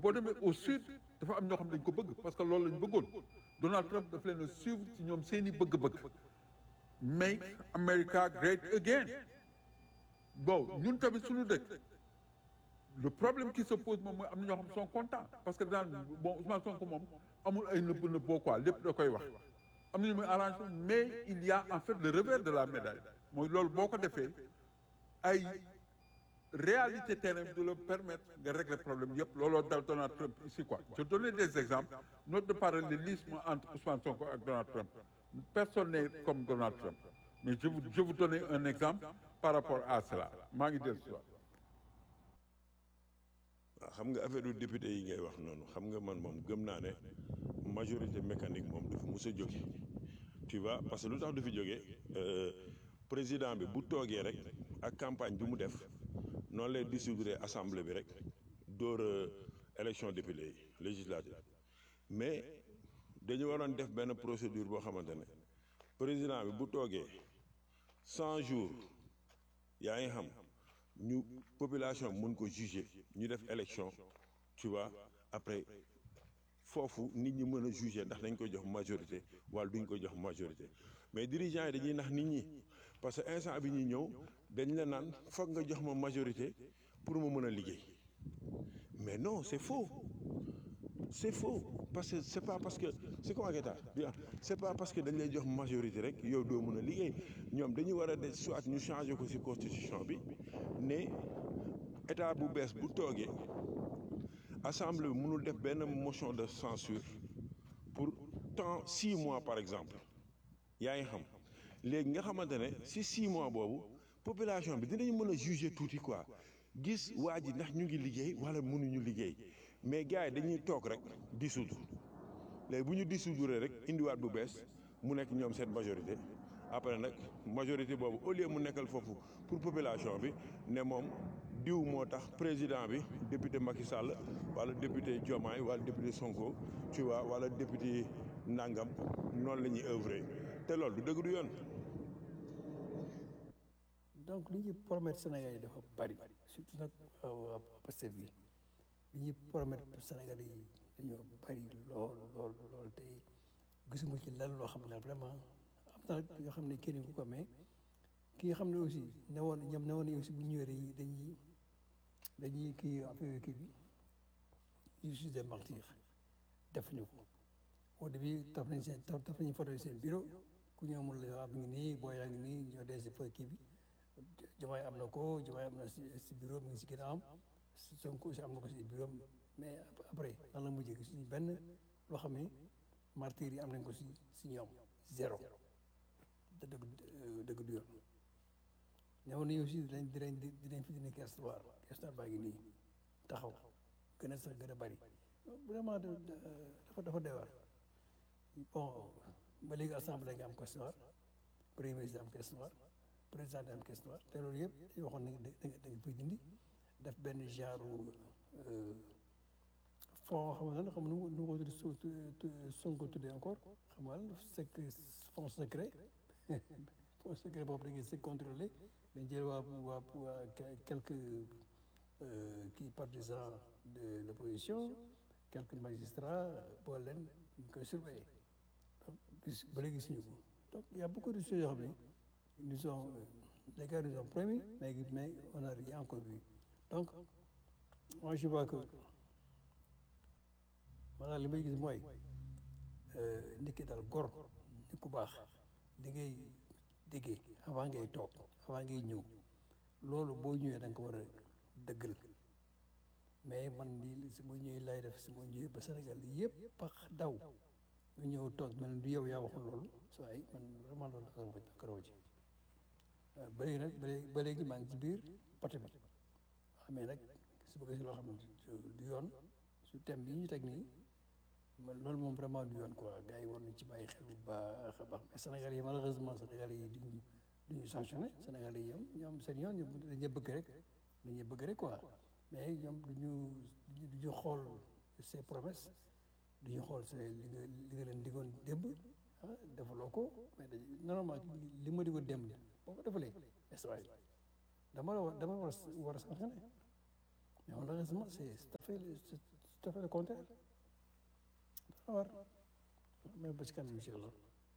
boo demee au sud dafa am ñoo xam dañ ko bëgg parce que loolu lañ bëggoon Donald Trump daf leen a suivre ci ñoom seeni bëgg-bëgg make America great again bon ñun tamit suñu dëkk le problème qui se pose moom mooy am na ñoo xam sont contents parce que daan bon Ousmane Sonko moom amul ay nëbb nëbboo quoi lépp da koy wax am na ñu muy arrangé mais il y a en fait le revers de la médaille mooy loolu boo ko defee ay réalité terrain bi du la permettre nga régler problème yëpp looloo dal Donald Trump ici quoi je donnais des exemples note de parallélisme entre Ousmane Sonko ak Donald Trump personne n'est comme Donald Trump mais je vous je vous donnais un exemple par rapport à cela maa ngi dellu si waat waaw xam nga affaire du député yi ngay wax noonu xam nga man moom gëm naa ne majorité mécanique moom du fi mus a jóge tu vois parce que lu tax du fi jógee président bi bu toogee rek ak campagne bi mu def noonu lay dissoudre assemblée bi rek dóor élection député yi législative mais dañu waroon def benn procédure boo xamante ne président bi bu toogee cent jours yaa ngi xam ñu population mun ko juger ñu def élection tu vois après foofu nit ñi mën a juger ndax dañ ko jox majorité wala duñ ko jox majorité mais dirigeants yi dañuy nax nit ñi parce que instant bi ñuy ñëw dañ la naan foog nga jox ma majorité pour ma mën a liggéey mais non c'est faux c'est faux parce que c'est pas parce que c'est comment que bien c'est pas parce que dañ lay jox majorité rek yow doo mën a liggéey ñoom dañu war a def soit ñu changer ko ci constitution bi ne état bu bees bu toogee assemblée bi mënul def benn motion de censure pour temps six mois par exemple yaa ngi xam léegi nga xamante ne ci six mois boobu population bi dinañu mën a juger tuuti quoi gis waa ji ndax ñu ngi liggéey walla mënuñu liggéey mais gars yi dañuy toog rek dissoudre léegi bu ñu dissoudre rek indiwaat bu bees mu nekk ñoom seen majorité après nag majorité boobu au lieu mu nekkal foofu pour population bi ne moom diw moo tax président bi député Macky Sall wala député Diomaye wala député Sonko tu vois wala député Nangam noonu la ñuy œuvrer te loolu du dëgg du yoon. donc li ñuy promettre Sénégal yi dafa bari surtout nag waa Pastef bi li ñuy promettre Sénégal yi dañoo bari lool lool lool te gisuma ci lan loo xam ne vraiment am na nag yoo xam ne kenn ku ko mais ki nga xam ne aussi ne woon ñoom ne woon aussi bu ñëwee dañuy dañuy dañuy kii affaire kii bi justice des martyrs def ñu ko au début taf nañ seen taf nañu photo seen bureau ku ñëw mun la am ngi nii booy yaa ngi nii ñoo dee si fa kii bi Diomaye am na ko Diomaye am na si si bureau mi ngi si ginnaawam Sonko aussi am na ko si bureau mais après lan la mujjee gis benn loo xam ne martyrs yi am nañ ko si si ñoom zéro te dëgg dëgg du yoon newoon nañu aussi dinañ dinañ dinañ fi dinañ histoire histoire baa ngi nii taxaw gën a sax gën a bari vraiment dafa dafa doy waar bon ba léegi assemblée nga am histoire premier ministre am histoire président am histoire te loolu yëpp dañu waxoon ne da nga da nga koy dindi def benn genre fond xam nga xam nu nu ko tudd Sonko tuddee encore xam nga c'est fond secret fond secret boobu da ngay se contrôler dañ jël waa waa waa quelques kii partisans de l'opposition quelques magistrats boole leen ñu koy surveiller donc gis ba léegi gisuñu ko donc il y a beaucoup de choses yoo xam ne nous ont les gars nous ont promis mais mais on n'a rien encore vu donc moi je vois que maanaam li may gis mooy nit ki daal gor nit ku baax di ngay déggee avant ngay toog avant ngay ñëw loolu boo ñëwee da nga ko war a dëggal mais man lii su ma ñëwee lay def su ma ñëwee ba Sénégal yëpp pax daw nga ñëw toog mel ni du yow yaa waxul loolu so ay man vraiment loolu akaroo ci ba léegi nag ba léegi maa ngi ci biir parti bi mais nag su bëggee si loo xam ne du yoon su thème bi ñu teg nii man loolu moom vraiment du yoon quoi gars yi war nañ ci bàyyi xel bu baax a baax mais Sénégal yi malheureusement Sénégal yi duñu duñu sanctionné Sénégal yi ñoom ñoom seen yoon dañuy bëgg rek dañuy bëgg rek quoi mais ñoom duñu duñu xool ses promesses duñu xool ses li nga li nga leen digoon démb ah defaloo ko mais dañ normalement li ma digoon démb boo ko defalee esway dama la war dama war a war a sanctionné mais malheureusement c'est tout à fait c'est tout tout à fait le contraire dafa war mais ba ci kanam incha allah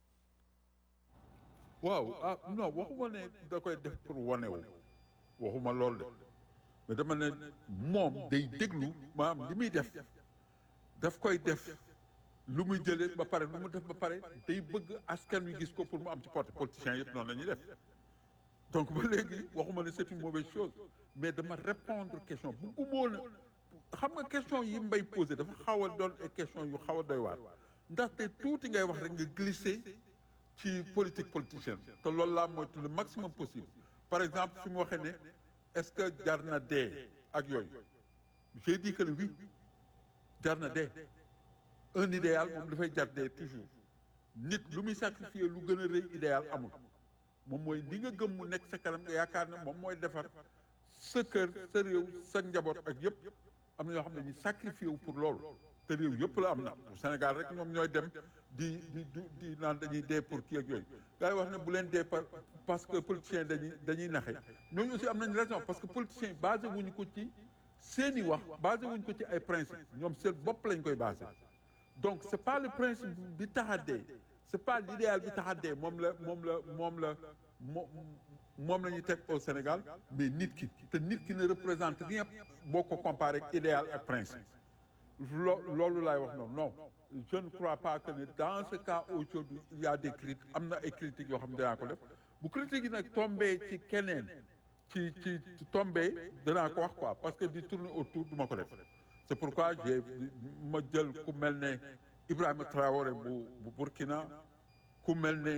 waaw ah non waxuma ne da koy def pour wanewu waxuma loolu de mais dama ne moom day déglu maanaam li muy def daf koy def lu muy jëlee ba pare lu mu def ba pare day bëgg askan wi gis ko pour mu am ci porte politiciens yëpp noonu la ñuy def donc ba léegi waxuma ne c'est une mauvaise chose mais dama répondre question bu gumóon a xam nga question yi mbay posé dafa xaw a doon ay question yu xaw a doy waar ndaxte tuuti ngay wax rek nga glisser ci politique politicienne te loolu laa moytu le maximum possible par exemple fi mu waxee ne est-ce que jar na dee ak yooyu j'ai dit que oui jar na dee un idéal moom dafay jar dee toujours nit lu muy sacrifier lu gën a rëy idéal amul moom mooy li nga gëm mu nekk sa kanam nga yaakaar ne moom mooy defar sa kër sa réew sa njaboot ak yëpp am na ñoo xam ne ñu sacrifié wu pour loolu te réew yëpp la am na Sénégal rek ñoom ñooy dem di di di di naan dañuy dee pour kii ak yooyu gars yi wax ne bu leen dee par parce que politiciens dañuy dañuy naxe ñooñu aussi am nañ raison parce que politiciens basé wuñu ko ci seeni wax basé wuñu ko ci ay principe ñoom seen bopp lañ koy basé donc c'est pas le principe bi tax a dee c'est pas l'idéal bi tax a dee moom la moom la moom la moom moom la ñuy teg au Sénégal mais nit ki te nit ki ne représente rien boo ko comparé ak idéal ak principe loo loolu laay wax noonu non je ne crois pas que ne dans ce cas aujourd'hui il y a des critiques am na ay critiques yoo xam ne danaa ko def bu critique yi nag tombé ci keneen ci ci tombé danaa ko wax quoi parce que di tourner autour du ma ko def c'est pourquoi j'ai ma jël ku mel ne Ibrahima Traoré bu bu Burkina ku mel ne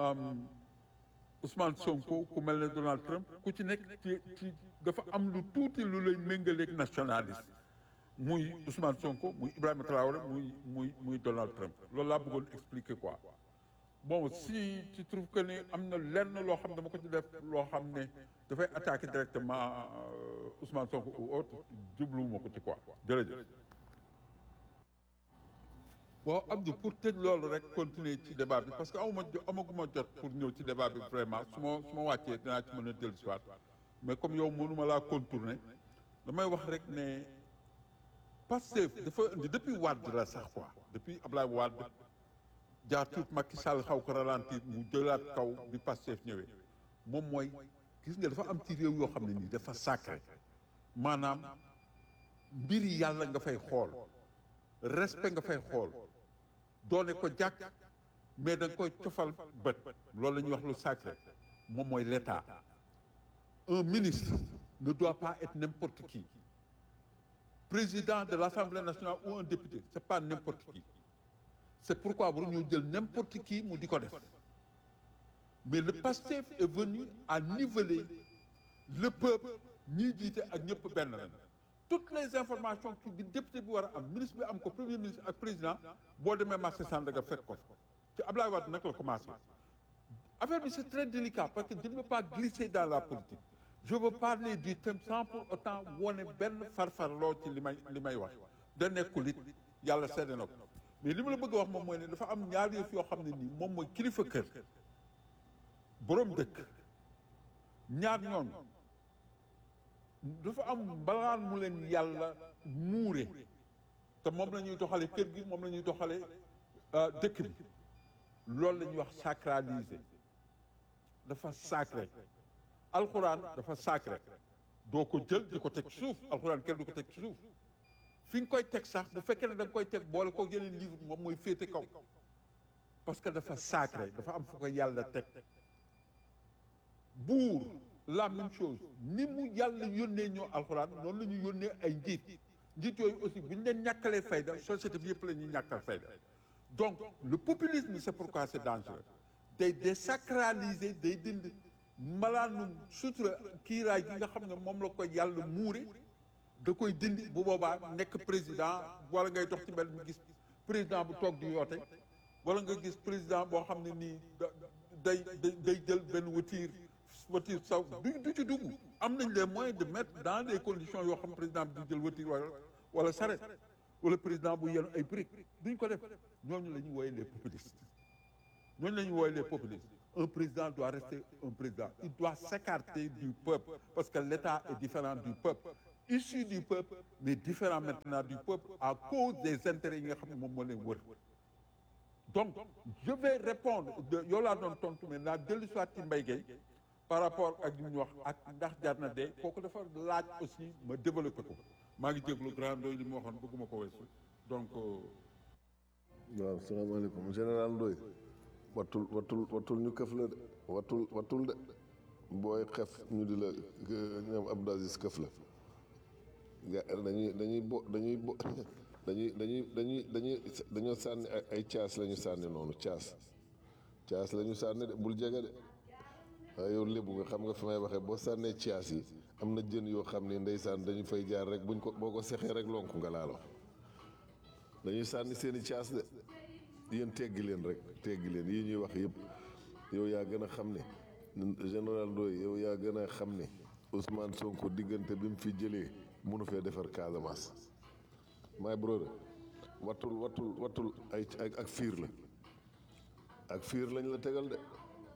Ousmane Sonko ku mel ne Donald Trump ku ci nekk ci ci dafa am lu tuuti lu lay méngaleeg nationaliste muy Ousmane Sonko muy Ibrahima Traoré muy muy muy Donald Trump loolu laa bëggoon expliquer quoi bon si tu trouves que ne am na lenn loo xam dama ko ci def loo xam ne dafay attaquer directement Ousmane Sonko ou autre jubluwuma ko ci quoi jërëjëf. bon Abdou pour tëj loolu rek continuer ci débat bi parce que amuma amaguma jot pour ñëw ci débat bi vraiment su ma su ma wàccee dinaa ci mën a dellu si waat mais comme yow mënuma laa contourner damay wax rek ne Pastef dafa indi depuis Wade la sax quoi depuis Ablaye Wade jaar tuut Macky Sall xaw ko ralentir mu jëlaat kaw bi Pastef ñëwee moom mooy gis nga dafa am ci réew yoo xam ne nii dafa sacré maanaam mbiri yàlla nga fay xool respect nga fay xool doone ko jàkk mais da nga koy cofal bët loolu la ñuy wax lu sacré moom mooy l'État un ministre ne doit pas être n'importe qui président de l'Assemblée nationale ou un député c'est pas n'importe qui c'est pourquoi bu ñu jël n'importe qui mu di ko def mais le PASTEF est venu à niveler le peuple ñiy jiite ak ñëpp benn lañ toutes les informations ki bi député bi war a am ministre bi am ko premier ministre ak président boo demee marché Sandaga fekk ko ci Ablaye Wade nag la commencé affaire bi c'est très délicat parce que je ne veux pas glisser dans la politique je veux parler du thème sans pour autant wone benn farfarloo ci li may li may wax da nekkul it yàlla seede na ko mais li ma la bëgg a wax moom mooy ne dafa am ñaari yëf yoo xam ne nii moom mooy kilifa kër boroom dëkk ñaar ñooñu dafa am mbalaan mu leen yàlla muure te moom la ñuy doxale kër gi moom la ñuy doxale dëkk bi loolu la ñuy wax sacralisé dafa sacré alxuraan dafa sacré doo ko jël di ko teg ci suuf alxuraan kenn du ko teg ci suuf fi nga koy teg sax bu fekkee ne da nga koy teg boole ko yeneen livre moom mooy féete kaw parce que dafa sacré dafa am fu ko yàlla teg buur la même chose ni mu yàlla yónnee ñoo alxuraan noonu la ñu yónnee ay njiit njiit yooyu aussi bu ñu leen ñàkkalee fayda société bi yëpp la ñuy ñàkkal fayda donc le populisme c'est pourquoi c'est dangereux day désacraliser day dind malaanum sutura kiiraay gi nga xam ne moom la ko yàlla muure da koy dindi bu boobaa nekk président wala ngay dox ci mbel mi gis président bu toog di yoote wala nga gis président boo xam ne nii day day jël benn watiir watiir saw du du ci dugg am nañ les moyens de mettre dans des conditions yoo xam président bi di jël watiir wala wala saret wala président bu yenu ay briques duñ ko def ñooñu la ñuy wooye les populistes ñooñu la ñuy wooye les populistes un président doit rester un président il doit s'écarter du peuple parce que l'État est différent du peuple issu du peuple mais différent maintenant du peuple à cause des intérêts yi nga xam ne moom moo leen wër donc je vais répondre de yow laa doon tontu mais naa dellu soit ci Mbaye Gueye par rapport ak li ñu wax ak ndax jar na dee kooku dafa laaj aussi ma développé ko maa ngi jéglu grand doy li mu waxoon bëgguma ko weesu donc waaw salaamaaleykum général Ndoye wattul wattul wattul ñu këf la de wattul wattul de booy xef ñu di la ñoom Abdou Aziz këf la ga dañuy dañuy bo dañuy bo dañuy dañuy dañuy dañuy dañoo sànni ay ay caas la ñu sànni noonu caas caas la ñu sànni de bul jege de waaye yow lébu nga xam nga fi may waxee boo sànnee caas yi am na jën yoo xam ne ndeysaan dañu fay jaar rek buñ ko boo ko sexee rek lonku nga laalo dañuy sànni seen i caas de yéen teggi leen rek teggi leen yii ñuy wax yëpp yow yaa gën a xam ne général Ndoye yow yaa gën a xam ne Ousmane Sonko diggante bi mu fi jëlee mënu fee defar Casamance my brother wattul wattul wattul ay ak fiir la ak fiir lañ la tegal de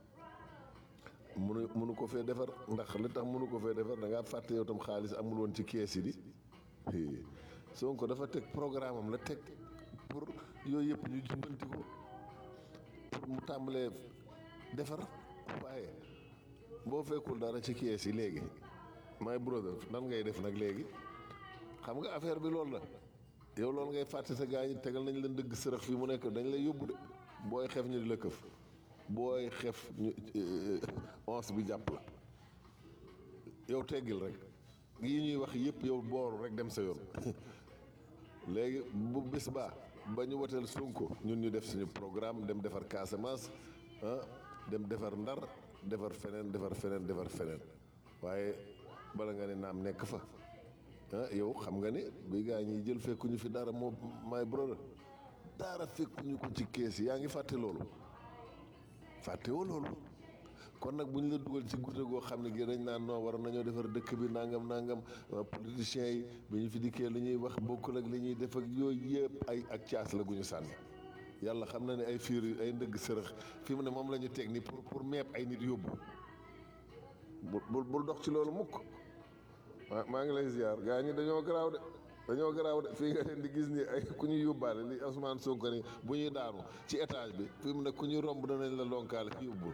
mënu mënu ko fee defar ndax li tax mënu ko fee defar da ngaa fàtte yow tam xaalis amul woon ci kees yi di Sonko dafa teg programme am la teg pour yooyu yëpp ñu jumbanti ko pour mu tàmbalee defar waaye boo fekkul dara ci kees yi léegi my brother nan ngay def nag léegi xam nga affaire bi loolu la yow loolu ngay fàtte sa gaa ñi tegal nañ leen dëgg sërëx fii mu nekk dañ lay yóbbu de booy xef ñu di la këf booy xef ñu ons bi jàpp la yow teggil rek yi ñuy wax yëpp yow booru rek dem sa yoon léegi bu bis baa ba ñu woteel Sonko ñun ñu def suñu programme dem defar Casamance ah dem defar Ndar defar feneen defar feneen defar feneen waaye bala nga ne naam nekk fa ah yow xam nga ne bi gaa ñiy jël fekkuñu fi dara moo my brother dara fekkuñu ko ci kees yaa ngi fàtte loolu fàtte woo loolu kon nag bu ñu la dugal ci gudde goo xam ne gi dañ naan noo war nañoo defar dëkk bi nangam nangam politiciens yi bi ñu fi dikkee li ñuy wax bokkul ak li ñuy def ak yooyu yëpp ay ak caas la gu ñu sànni yàlla xam na ne ay fiir ay ndëgg sërëx fi mu ne moom la ñu teg ni pour pour meeb ay nit yóbbu bul bul dox ci loolu mukk maa maa ngi lay ziar gaa ñi dañoo garaaw de dañoo garaaw de fii nga leen di gis ni ay ku ñuy yóbbaale li Ousmane Sonko ni bu ñuy daanu ci étage bi fi mu ne ku ñuy romb danañ la lonkaale yóbbul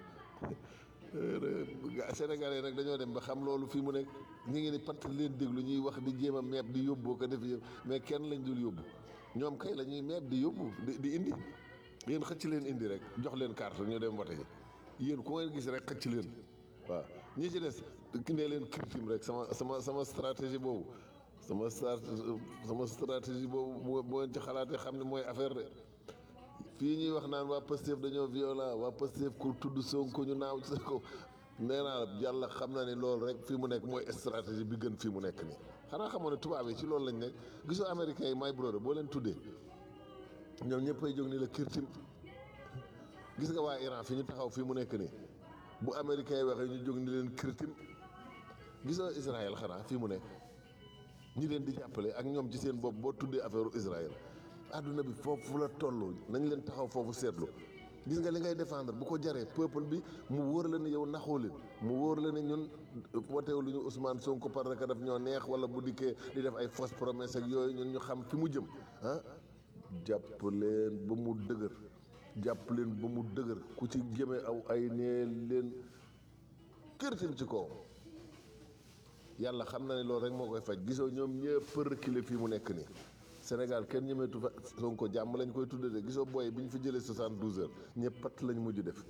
Sénégalais nag dañoo dem ba xam loolu fii mu nekk ñu ngi ni patt leen déglu ñuy wax di jéem a meeb di yóbboo ko def yëpp mais kenn lañ dul yóbbu ñoom kay la ñuy meeb di yóbbu di di indi yéen xëcc leen indi rek jox leen carte ñu dem wote ji yéen ku ngeen gis rek xëcc leen waaw ñi ci des ki ne leen kirtim rek sama sama sama stratégie boobu sama sama stratégie boobu bu ngeen ci xalaatee xam ne mooy affaire de fii ñuy wax naan waa Pastef dañoo violent waa Pastef ku tudd Sonko ñu naaw sa ko nee naa yàlla xam na ne loolu rek fii mu nekk mooy stratégie bi gën fii mu nekk nii xanaa xamoon ne tubaab yi ci loolu lañ nekk gisoo américains yi my brother boo leen tuddee ñoom ñëppay jóg ni la kirtim gis nga waa Iran fi ñu taxaw fii mu nekk nii bu américains yi waxee ñu jóg ni leen kirtim gisoo Israël xanaa fii mu nekk ñi leen di jàppale ak ñoom ci seen bopp boo tuddee affaire Israël àdduna bi foofu la toll nañ leen taxaw foofu seetlu gis nga li ngay défendre bu ko jaree peuple bi mu wóor la ne yow naxoo leen mu wóor la ne ñun woteew lu ñu Ousmane Sonko parce que daf ñoo neex wala bu dikkee di def ay fausse promesse ak yooyu ñun ñu xam fi mu jëm ah jàpp leen ba mu dëgër jàpp leen ba mu dëgër ku ci jëme aw ay nee leen kërtim ci kaw yàlla xam na ne loolu rek moo koy faj gisoo ñoom ñëpp reculer fii mu nekk nii Sénégal kenn ñemeetu fa Sonko jàmm lañ koy tudde de gisoo booy bi ñu fi jëlee 72 heures ñëpp pat lañ mujj def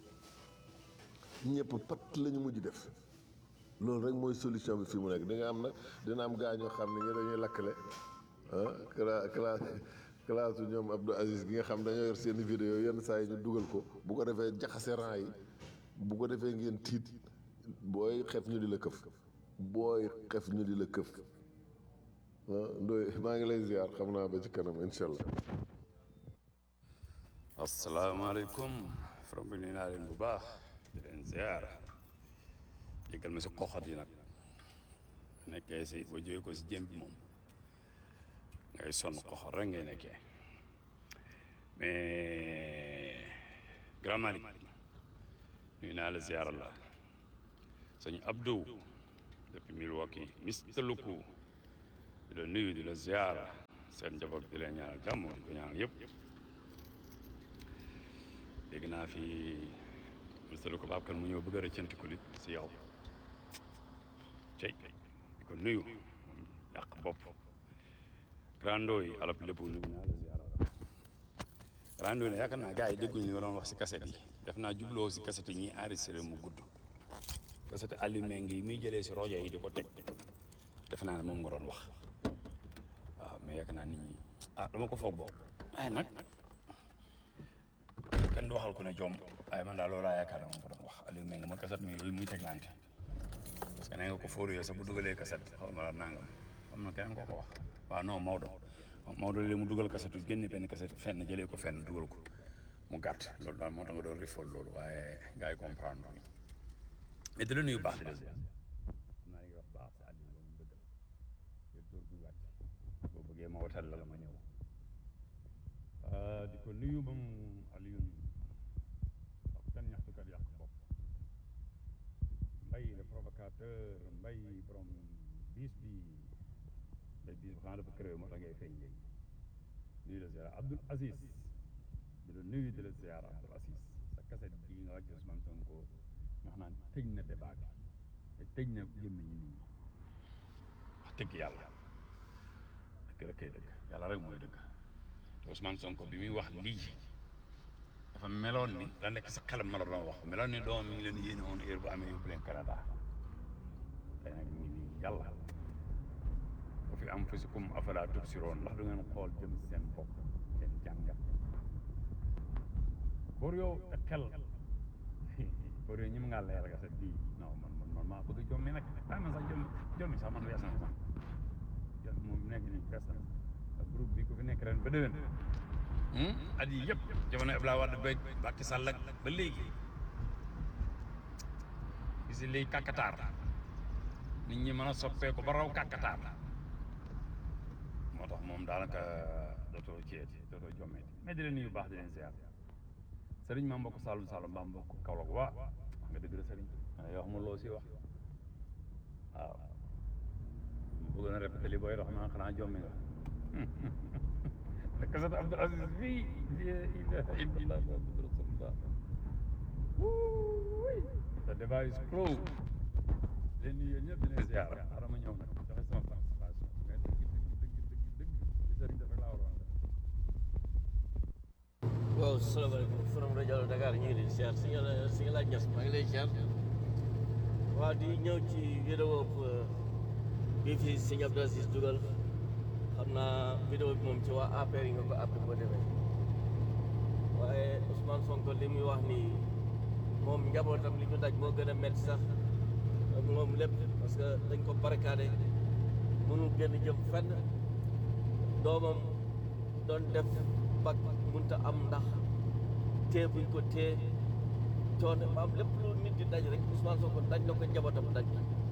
ñëpp pat lañu mujj def loolu rek mooy solution bi fii mu nekk di nga am nag dina am gaa ñoo xam ne ñi dañuy lakkale ah cla cla classe ñoom Abdou Aziz gi nga xam dañoo yor seen vidéo yenn saa yi ñu dugal ko bu ko defee jaxase rang yi bu ko defee ngeen tiit booy xef ñu di la këf booy xef ñu di la këf ah Ndoye maa ngi lay ziar xam naa ba ci kanam incha allah. asalaamaaleykum from bi nuyu naa leen bu baax di leen ziar jéggal ma si xoxat yi nag nekkee si ba jógee ko si jëm bi moom ngay sonn xoxat rek ngay nekkee mais grand Malick nuyu naa la ziar la sëñ Abdou depuis Milwaukee Mister Luku di la nuyu di la ziara seen njaboot di leen ñaanal jàmm di ko ñaanal yëpp dégg naa fi monsieur ko Babacar mu ñëw bëgg a rëccanti ko li si yow cey di ko nuyu yàq bopp grando yi alab lépp nuyu naa la ziara grando yi ne yaakaar naa gars yi dégguñu li nga doon wax si kaset yi def naa jubloo si kaset yi ñuy enregistré mu gudd kaset allumé ngi muy jëlee si rojo yi di ko teg def naa ne moom nga doon wax waaw mais yaakaar naa nit ñi ah dama ko foog boobu waaye nag kenn du waxal ku ne jom waaye man daal loolu laa yaakaar ne moom ko doon wax allumé ngi ma kaset mi yooyu muy teglante parce que nee nga ko fóoru sax bu dugalee kaset xaw ma la nangam xam na keneen koo ko wax waaw non Maodo Maodo léegi mu dugal kasetu génne benn kaset fenn jëlee ko fenn dugal ko mu gàtt loolu daal moo tax nga doon rifool loolu waaye gars yi comprendre mais di la nuyu baax di la ziar xam naa li nga wax baax sa àddina loolu mu dëgg la dóor bu wàcc boo bëggee ma watal la la ma ñëw di ko nuyu moom Alioune ak kan ñaxtukat yàq bopp mbay le provocateur mbay borom biis bi mbay biis bi xanaa dafa créé moo tax ngay feeñ léegi nuyu la ziar Abdoul Aziz di la nuyu di la ziar Abdoul Aziz sa kaset bii nga wàcc Ousmane Sonko nga xam naa tëj na débat bi te tëj na gémmiñu nit ñi wax dëgg yàlla dëgg rek kay dëgg yàlla rek mooy dëgg te Ousmane Sonko bi muy wax lii dafa meloon ni da nekk sa xelam ma la doon wax meloon ni doom mi ngi leen yéene woon heure bu amee yóbbu leen Canada tey nag ñu ngi nii yàlla bu fi am fasikum afala tubsiroon ndax du ngeen xool jëm seen bopp seen jàngat boor yow ak xel boor yow ñi mu ngaa leeral nga sa bii non man man man maa bëgg jommi nag ah man sax jommi jommi sax man wees na sax jommi moom nekk nii wees na ak groupe bi ku fi nekk ren ba déwén at yi yëpp jamono Abdoulaye Wade ba Macky Sall ak ba léegi gis nga léegi kàkkataar nit ñi mën a soppeeku ba raw kàkkataar moo tax moom daanaka dootoo ceeti dootoo jommeeti mais di leen nuyu baax di leen ziar sëriñ maa mbokk Saalum Saalum maa mbokk Kaolack waa wax nga dëgg la sëriñ yoo xam loo si wax waaw mu bëgg na répété li booy wax naa xanaa jommi nga kasat Abdul Aziz fii la ilaha illallah muhammadu rasulullah the débat is closed leen nuyu yéen ñëpp di leen ziar xaaral ma ñëw nag joxe sama participation mais dëgg dëgg dëgg dëgg dëgg li sëriñ dafa laa waroon waaw salaamaaleykum forum rajo Dakar ñu ngi leen di siyaar si nga si nga laaj ñas maa ngi lay siyaar waaw di ñëw ci vidéo bi fi sëñ Abdou Aziz dugal xam naa vidéo bi moom ci waa APR yi nga ko àpp boo demee waaye Ousmane Sonko li muy wax nii moom njabootam li ñu daj moo gën a métti sax moom lépp parce que dañ ko barricadé mënul génn jëm fenn doomam doon def bag munta am ndax tee buñ ko tee coono maam lépp lu nit di daj rek Ousmane Sonko daj na ko njabootam daj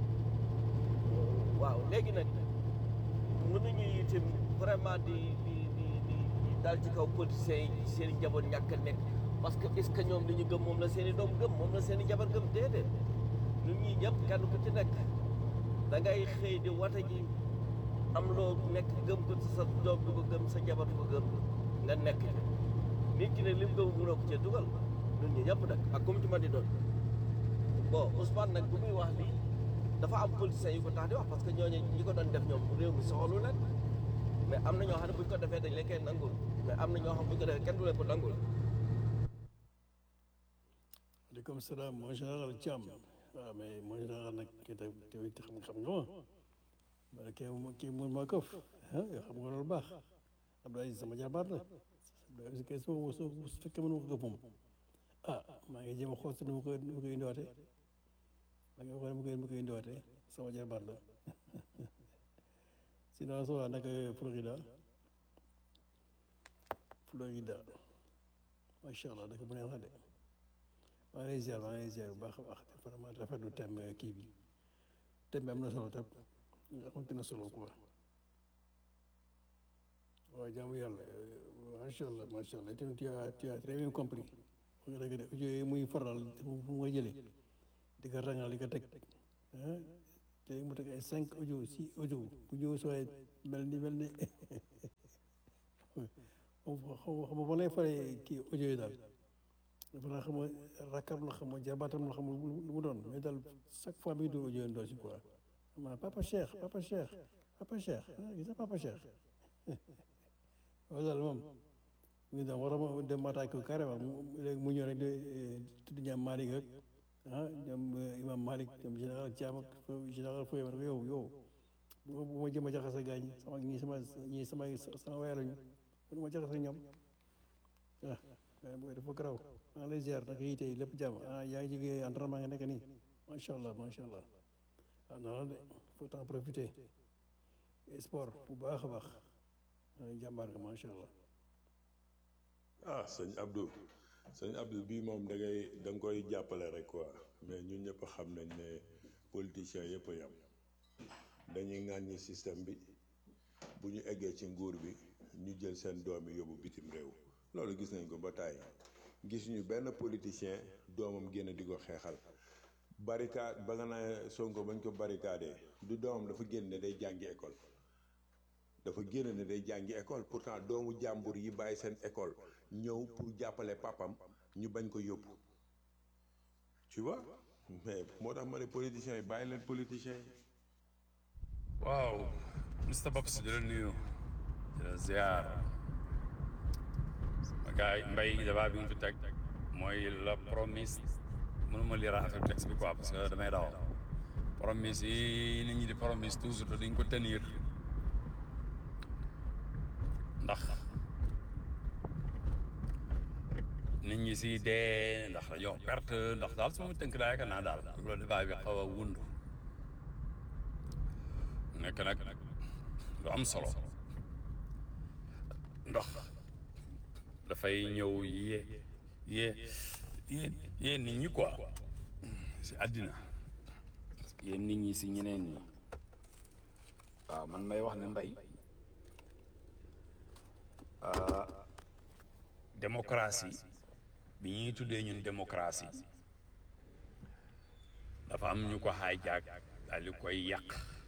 waaw léegi nag mënuñu itam vraiment di di di di di dal ci kaw politiciens yi seen i njaboot ñàkk a nekk parce que est ce que ñoom li ñu gëm moom la seen i doom gëm moom la seen i jabar gëm déedéet ñun ñii ñëpp kenn ku ci nekk da ngay xëy di wata ji am loo nekk gëm ko ci sa doom du ko gëm sa jabar du ko gëm nga nekk nit ki ne lim gëm mënoo ko cee dugal ñun ñi ñëpp nag ak comme ci ma di doon bon Ousmane nag bu muy wax lii dafa am politiciens yu ko tax di wax parce que ñooñu ñi ko doon def ñoom réew mi soxalu leen mais am na ñoo xam ne bu ñu ko defee dañ leen koy nangul mais am na ñoo xam bu ñu ko defee kenn du leen ko nangul. aleykum salaam mon général Thiam waaw mais mon général nag kii tamit xam xam nga ma ma kii kii mun maa këf ah yoo xam nga loolu baax Abdou Aziz sama jarbaat la Abdou Aziz kay soo soo su fekkee mënu ko këf moom ah maa ngi jéem a xool si nu ma koy nu ma koy indiwaatee maa ngi xool nu ma koy nu ma koy indiwaatee sama jarbaat la sinon soo waa nag Florida Florida macha allah dëkk bu neex la de maa ngi lay ziar maa ngi lay ziar bu baax a baax vraiment rafetlu thème kii bi thème bi am na solo trop nga xamante ne solo quoi waaw jaamu yàlla macha allah macha allah tamit tu as tu as très bien compris nga dëgg de audio yi muy faral fu mu jëlee di ko rangal di ko teg ah te mu teg ay cinq audio six audio bu ñëw soo mel ni mel ni xam nga xam nga lay faree kii audio yi daal dafa naa xam nga rakkam la xam nga jarbaatam la xam nga lu mu doon mais daal chaque fois mi ngi doon audio yi ndoo si quoi ma papa Cheikh papa Cheikh papa Cheikh gis nga papa Cheikh waaw daal moom mu ngi doon war a dem maataay ko carrément léegi mu ñëw rek de tudd ñaam Malick ak ah ñoom imam Malick ñoom général Thiam ak général Foy ma yow yow bu ma jëm a jaxase gaañ sama ñii sama ñii sama sama waay lañu bu ma jaxase ñoom ah waaye booy dafa garaw maa lay ziar nag yi tey lépp jàmm ah yaa ngi jógee entraînement nga nekk nii macha allah macha allah ah non de faut en profiter sport bu baax a baax jàmbaar nga macha allah. ah sëñ Abdou sëñ Abdou bii moom da ngay da nga koy jàppale rek quoi mais ñun ñëpp xam nañ ne politiciens yëpp a yam dañuy ŋàññi système bi bu ñu eggee ci nguur bi ñu jël seen doom yi yóbbu bitim réew loolu gis nañ ko ba tàyyi gis ñu benn politicien doomam génn di ko xeexal barricade ba nga naa Sonko bañ ko barricadé du doomam dafa génn ne day jàngi école dafa génn ne day jàngi école pourtant doomu jàmbur yi bàyyi seen école ñëw pour jàppale papam ñu bañ ko yóbbu tu vois mais moo tax ma ne politiciens yi bàyyi leen politiciens yi waaw Mr Babs di la nuyu di la ziar sama gars yi mbay débat bi nga fi teg mooy la promise mënuma lire affaire texte bi quoi parce que damay daw promise yi nit ñi di promise toujours te duñ ko tenir ndax nit ñi si dee ndax dañoo perte ndax daal su ma tënk daa yaakaar naa daal loolu débat bi xaw a wund nekk nag lu am solo ndox dafay ñëw yee yee yee yee nit ñi quoi si àddina yee nit ñi si ñeneen ñi waaw man may wax ne mbay démocratie bi ñuy tuddee ñun démocratie dafa am ñu ko hijack daal di koy yàq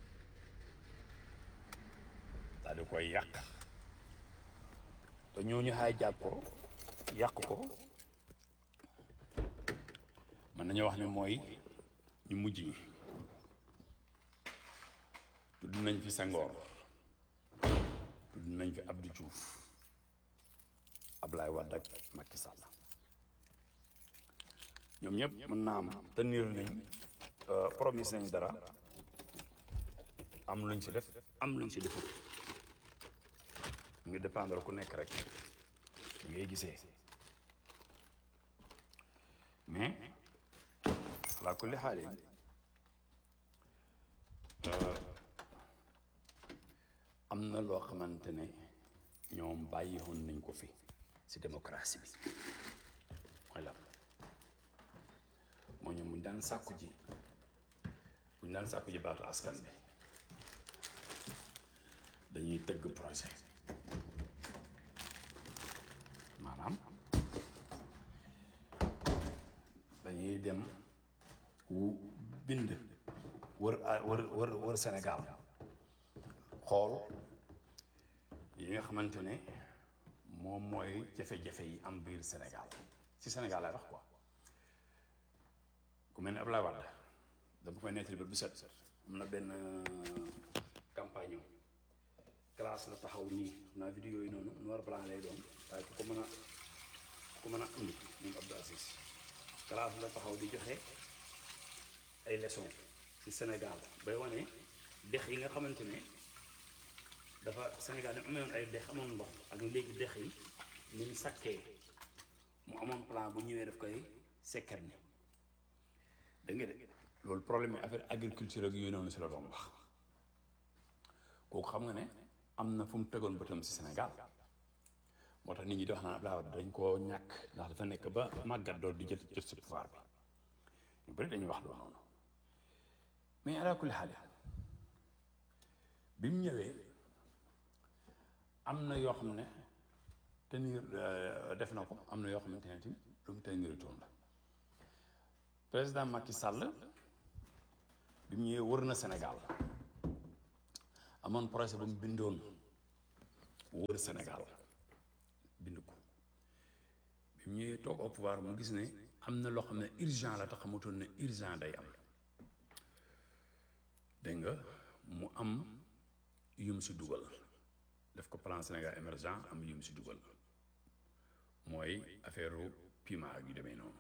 daal di koy yàq te ñooñu hijack ko yàq ko mën nañu wax ne mooy ñu mujj ñi tudd nañ fi Senghor tudd nañ fi Abdou Diouf Ablaye Wade ak Macky Sall ñoom ñëpp mën naa am tenir nañ promise nañ dara am luñ ci def am luñ ci defut mu ngi dépendre ku nekk rek li ngay gisee mais la kulli xaalin am na loo xamante ne ñoom bàyyi woon nañ ko fi ci démocratie bi mooy la moo ñoom buñ daan sàkku ji buñ daan sàkku ji baatu askan bi dañuy tëgg projet maanaam dañuy dem wu bind wër wër wër wër Sénégal xool yi nga xamante ne moom mooy jafe-jafe yi am biir Sénégal ci Sénégal lay wax quoi ku mel ne Abdoulaye Wade dama koy nettali ba bu set am na benn campagne classe la taxaw nii xam naa vidéo yi noonu noir blanc lay doon waaye ku ko mën a ku ko mën a indi moom Abdou Aziz classe la taxaw di joxe ay leçons ci Sénégal bay wane dex yi nga xamante ne dafa Sénégal ni amoon ay dex amoon ndox ak léegi dex yi ni ñu sakkee mu amoon plan bu ñëwee daf koy sekkar ni da nga de loolu problème yi affaire agriculture ak yooyu noonu si la doon wax kooku xam nga ne am na fu mu tegoon bëtam si Sénégal moo tax nit ñi di wax naan Abdoulaye Wade dañ koo ñàkk ndax dafa nekk ba màggat dool di jël jot si pouvoir bi ñu bëri dañuy wax loolu noonu mais ala kulli xaal bi mu ñëwee am na yoo xam ne tenir def na ko am na yoo xamante ne tamit lu mu tenir toon la président Macky Sall bi mu ñëwee wër na Sénégal amoon projet bu mu bindoon wër Sénégal bind ko bi mu ñëwee toog au pouvoir mu gis ne am na loo xam ne urgent la te xamutoon ne urgent day am dégg nga mu am yum si dugal def ko plan Sénégal émergent am yum si dugal mooy affaire piment ak yu demee noonu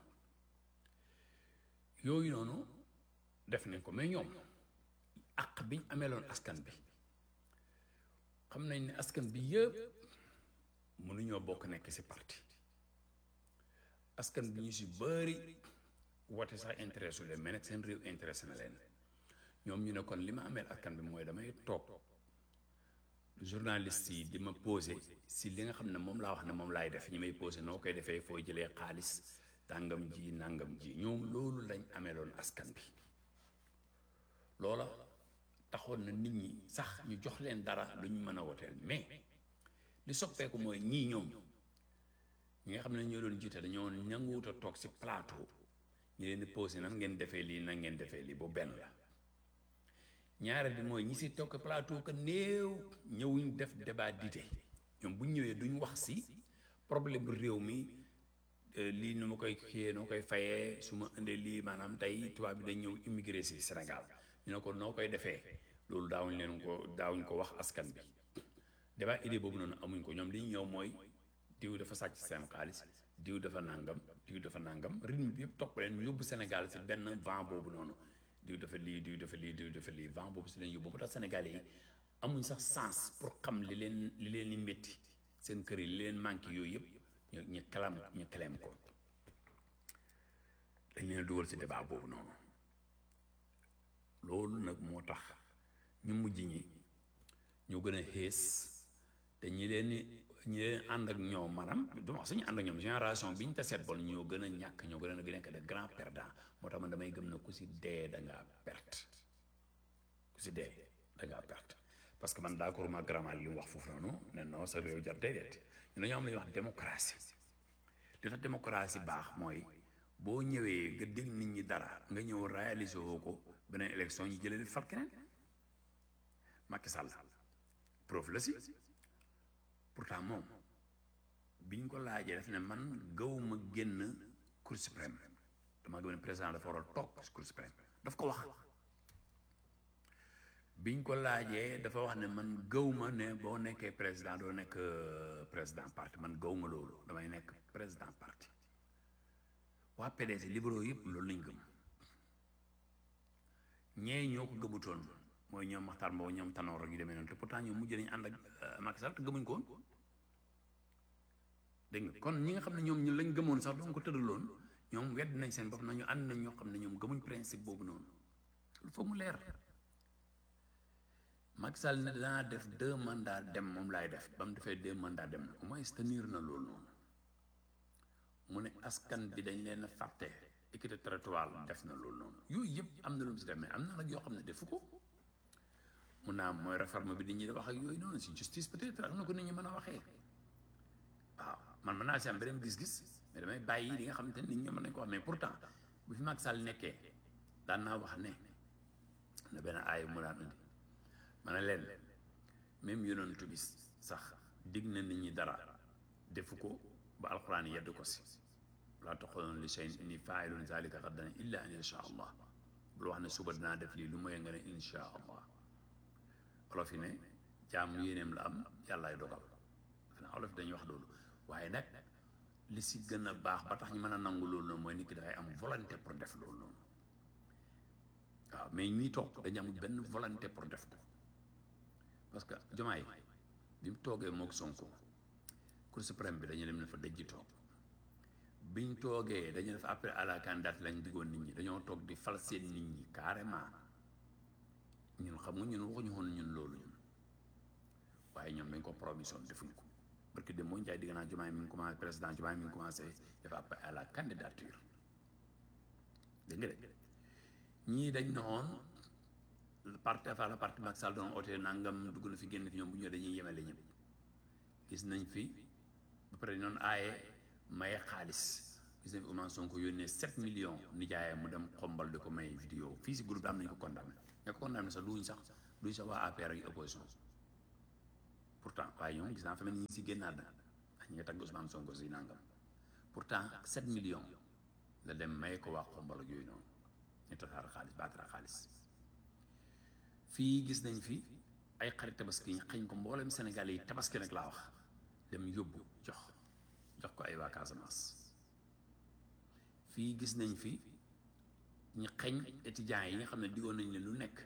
yooyu noonu def nañ ko mais ñoom àq biñ ameeloon askan bi xam nañ ne askan bi yëpp mënuñoo bokk nekk ci parti askan bi ñu ci bari woote sax intéressé leen mais nag seen réew intéressé na leen ñoom ñu ne kon li ma ameel askan bi mooy damay toog journaliste yi di ma posé si li nga xam ne moom laa wax ne moom laay def ñi may posé noo koy defee foo jëlee xaalis tàngam ji nàngam ji ñoom loolu lañ ameeloon askan bi loola taxoon na nit ñi sax ñu jox leen dara lu ñu mën a woteel mais li soppeeku mooy ñii ñoom ñi nga xam ne ñoo doon jiite dañoo nanguwut a toog si plateau ñu leen di posé nan ngeen defee lii nan ngeen defee lii bu benn la ñaareel bi mooy ñi si toog plateau que néew ñëwuñ def débat d'idée ñoom bu ñu ñëwee duñ wax si problème bu réew mi lii nu ma koy kiyee noo koy fayee su ma indee lii maanaam tey tubaab bi dañ ñëw immigré si Sénégal ñu ne ko noo koy defee loolu daawuñ leen ko daawuñ ko wax askan bi débat idée boobu noonu amuñ ko ñoom li ñu ñëw mooy diw dafa sàcc seen xaalis diw dafa nàngam diw dafa nàngam rythme bi yëpp topp leen yóbbu Sénégal si benn vent boobu noonu diw dafa lii diw dafa lii diw dafa lii vent boobu si leen yóbbu ba tax Sénégalais yi amuñ sax sens pour xam li leen li leen di métti seen kër yi li leen manqué yooyu yëpp ñu ñu kalam ñu kaleem ko dañ leen dugal si débat boobu noonu loolu nag moo tax ñu mujj ñi ñu gën a xees te ñi leen ñi leen ànd ak ñoom maanaam du wax suñu ànd ak ñoom génération bi ñu te seet bon ñoo gën a ñàkk ñoo gën a nekk de grand perdant moo tax man damay gëm na ku si dee da ngaa perte ku si dee da ngaa perte parce que man d'accord ma grand li mu wax foofu noonu ne non sa réew jar déedéet ñu dañoo am lu ñuy wax démocratie li tax démocratie baax mooy boo ñëwee nga dégg nit ñi dara nga ñëw réaliser woo ko beneen élection ñu jëlee di fal keneen Macky Sall preuve la si pourtant moom biñ ko laajee daf ne man gawuma génn cour suprême dama gëm ne président dafa war a toog cour suprême daf ko wax biñ ko laajee dafa wax ne man gawma ne boo nekkee président doo nekk président parti man gawma loolu damay nekk président parti waa PDS libéraux yëpp loolu lañ gëm ñee ñoo ko gëmutoon mooy ñoom Maxtaar Mbow ñoom Tanor ak yu demee noonu te pourtant ñoom mujj nañu ànd ak Macky Sall te gëmuñ ko woon dégg nga kon ñi nga xam ne ñoom ñu lañ gëmoon sax doon ko tëraloon ñoom wedd nañ seen bopp nañu ànd nañ ñoo xam ne ñoom gëmuñ principe boobu noonu il faut mu leer Macky Sall ne danaa def deux mandats dem moom laay def ba mu defee deux mandats dem na au moins tenir na loolu noonu mu ne askan bi dañ leen a fàtte équité territoriale def na loolu noonu yooyu yëpp am na lu mu si def mais am na nag yoo xam ne defu ko mun naa am mooy réforme bi nit ñi di wax ak yooyu noonu si justice peut-être ak na ko nit ñi mën a waxee waaw man mën naa si am beneen gis-gis mais damay bàyyi li nga xamante ne nit ñi mën nañ ko wax mais pourtant bu fi Macky Sall nekkee daan naa wax ne na benn aay mu daan indi ma ne leen même yonent bi sax dig na nit ñi dara defu ko ba alxuraan yedd ko si laa taxoon li shay'in inni faa'ilun zaalika gadan illa an yasha allah bul wax ne suba dinaa def lii lu mooy nga ne insha allah olof yi ne jaam yéeneem la am yàllaay dogal xanaa olof yi dañuy wax loolu waaye nag li si gën a baax ba tax ñu mën a nangu loolu noonu mooy nit ki dafay am volonté pour def loolu noonu waaw mais ñii toog dañu am benn volonté pour def ko parce que jomaay bi mu toogee mook Sonko Cour suprême bi dañu dem ne fa dëjji toog biñ toogee dañu def appel à la candidature lañ diggoon nit ñi dañoo toog di fal seen nit ñi carrément ñun xam nga ñun waxuñu woon ñun loolu ñun waaye ñoom dañ ko promission defuñ ko parce que de moo njaay digg naa Diomaye mi ngi commencé président Diomaye mi ngi commencé def appel à la candidature dégg nga de ñii dañ noon parti fa la parti Macky Sall doon oote nangam dugg na fi génn fi ñoom bu ñëwee dañuy yemale ñëpp gis nañ fi ba pare noonu aaye maye xaalis gis nañ fi Ousmane Sonko yónnee 7 millions nijaayam mu dem xombal di ko may vidéo fii si groupe am nañu ko condamné ña ko condamné sax duñ sax duy sa waa APR ak opposition pourtant waaye ñoom gis naa fa mel ni ñu si génnaat na ndax ñi nga tagg Ousmane Sonko si nangam pourtant 7 millions la dem may ko waa xombal ak yooyu noonu ñu tasaare xaalis baatara xaalis fii gis nañ fi ay xarit tabaski ñu xañ ko mboolem Sénégal yi tabaski nag laa wax dem yóbbu jox jox ko ay waa Casamance fii gis nañ fi ñu xañ étudiants yi nga xam ne diggoon nañ leen lu nekk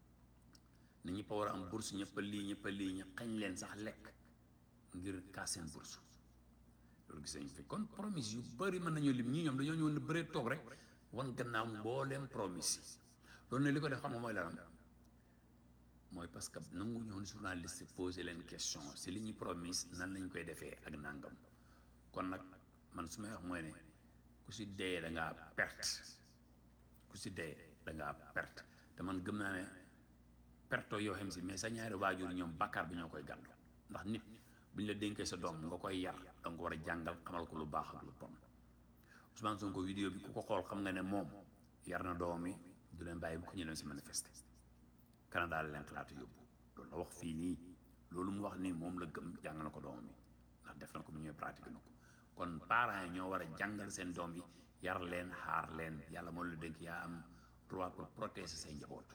ne ñëpp a war a am bourse ñëpp a lii ñëpp a lii ñu xañ leen sax lekk ngir kaas seen bourse loolu gis nañ fi kon promise yu bëri mën nañoo lim ñii ñoom dañoo ñëwoon ne bëree toog rek wan gannaaw mbooleem promise yi loolu ne li ko def xam nga mooy lan mooy parce que nangu ñoon journaliste posé leen question si li ñuy promise nan lañ koy defee ak nangam kon nag man su may wax mooy ne ku si dee da ngaa perte ku si dee da ngaa perte te man gëm naa ne perto yoo xam si mais sa ñaari waajur ñoom bàkkaar bi ñoo koy gàddu ndax nit bu ñu la dénkee sa doom nga koy yar da nga ko war a jàngal xamal ko lu baax ak lu bon Ousmane Sonko vidéo bi ku ko xool xam nga ne moom yar na doom yi du leen bàyyi bu ko ñu dem si manifester Canada la leen xalaatu yóbbu loolu la wax fii nii loolu mu wax nii moom la gëm jàng na ko doomam yi ndax def na ko mu ñëwee pratique na ko kon parents yi ñoo war a jàngal seen doom yi yar leen xaar leen yàlla moo la dénk yaa am droit pour protéger say njaboot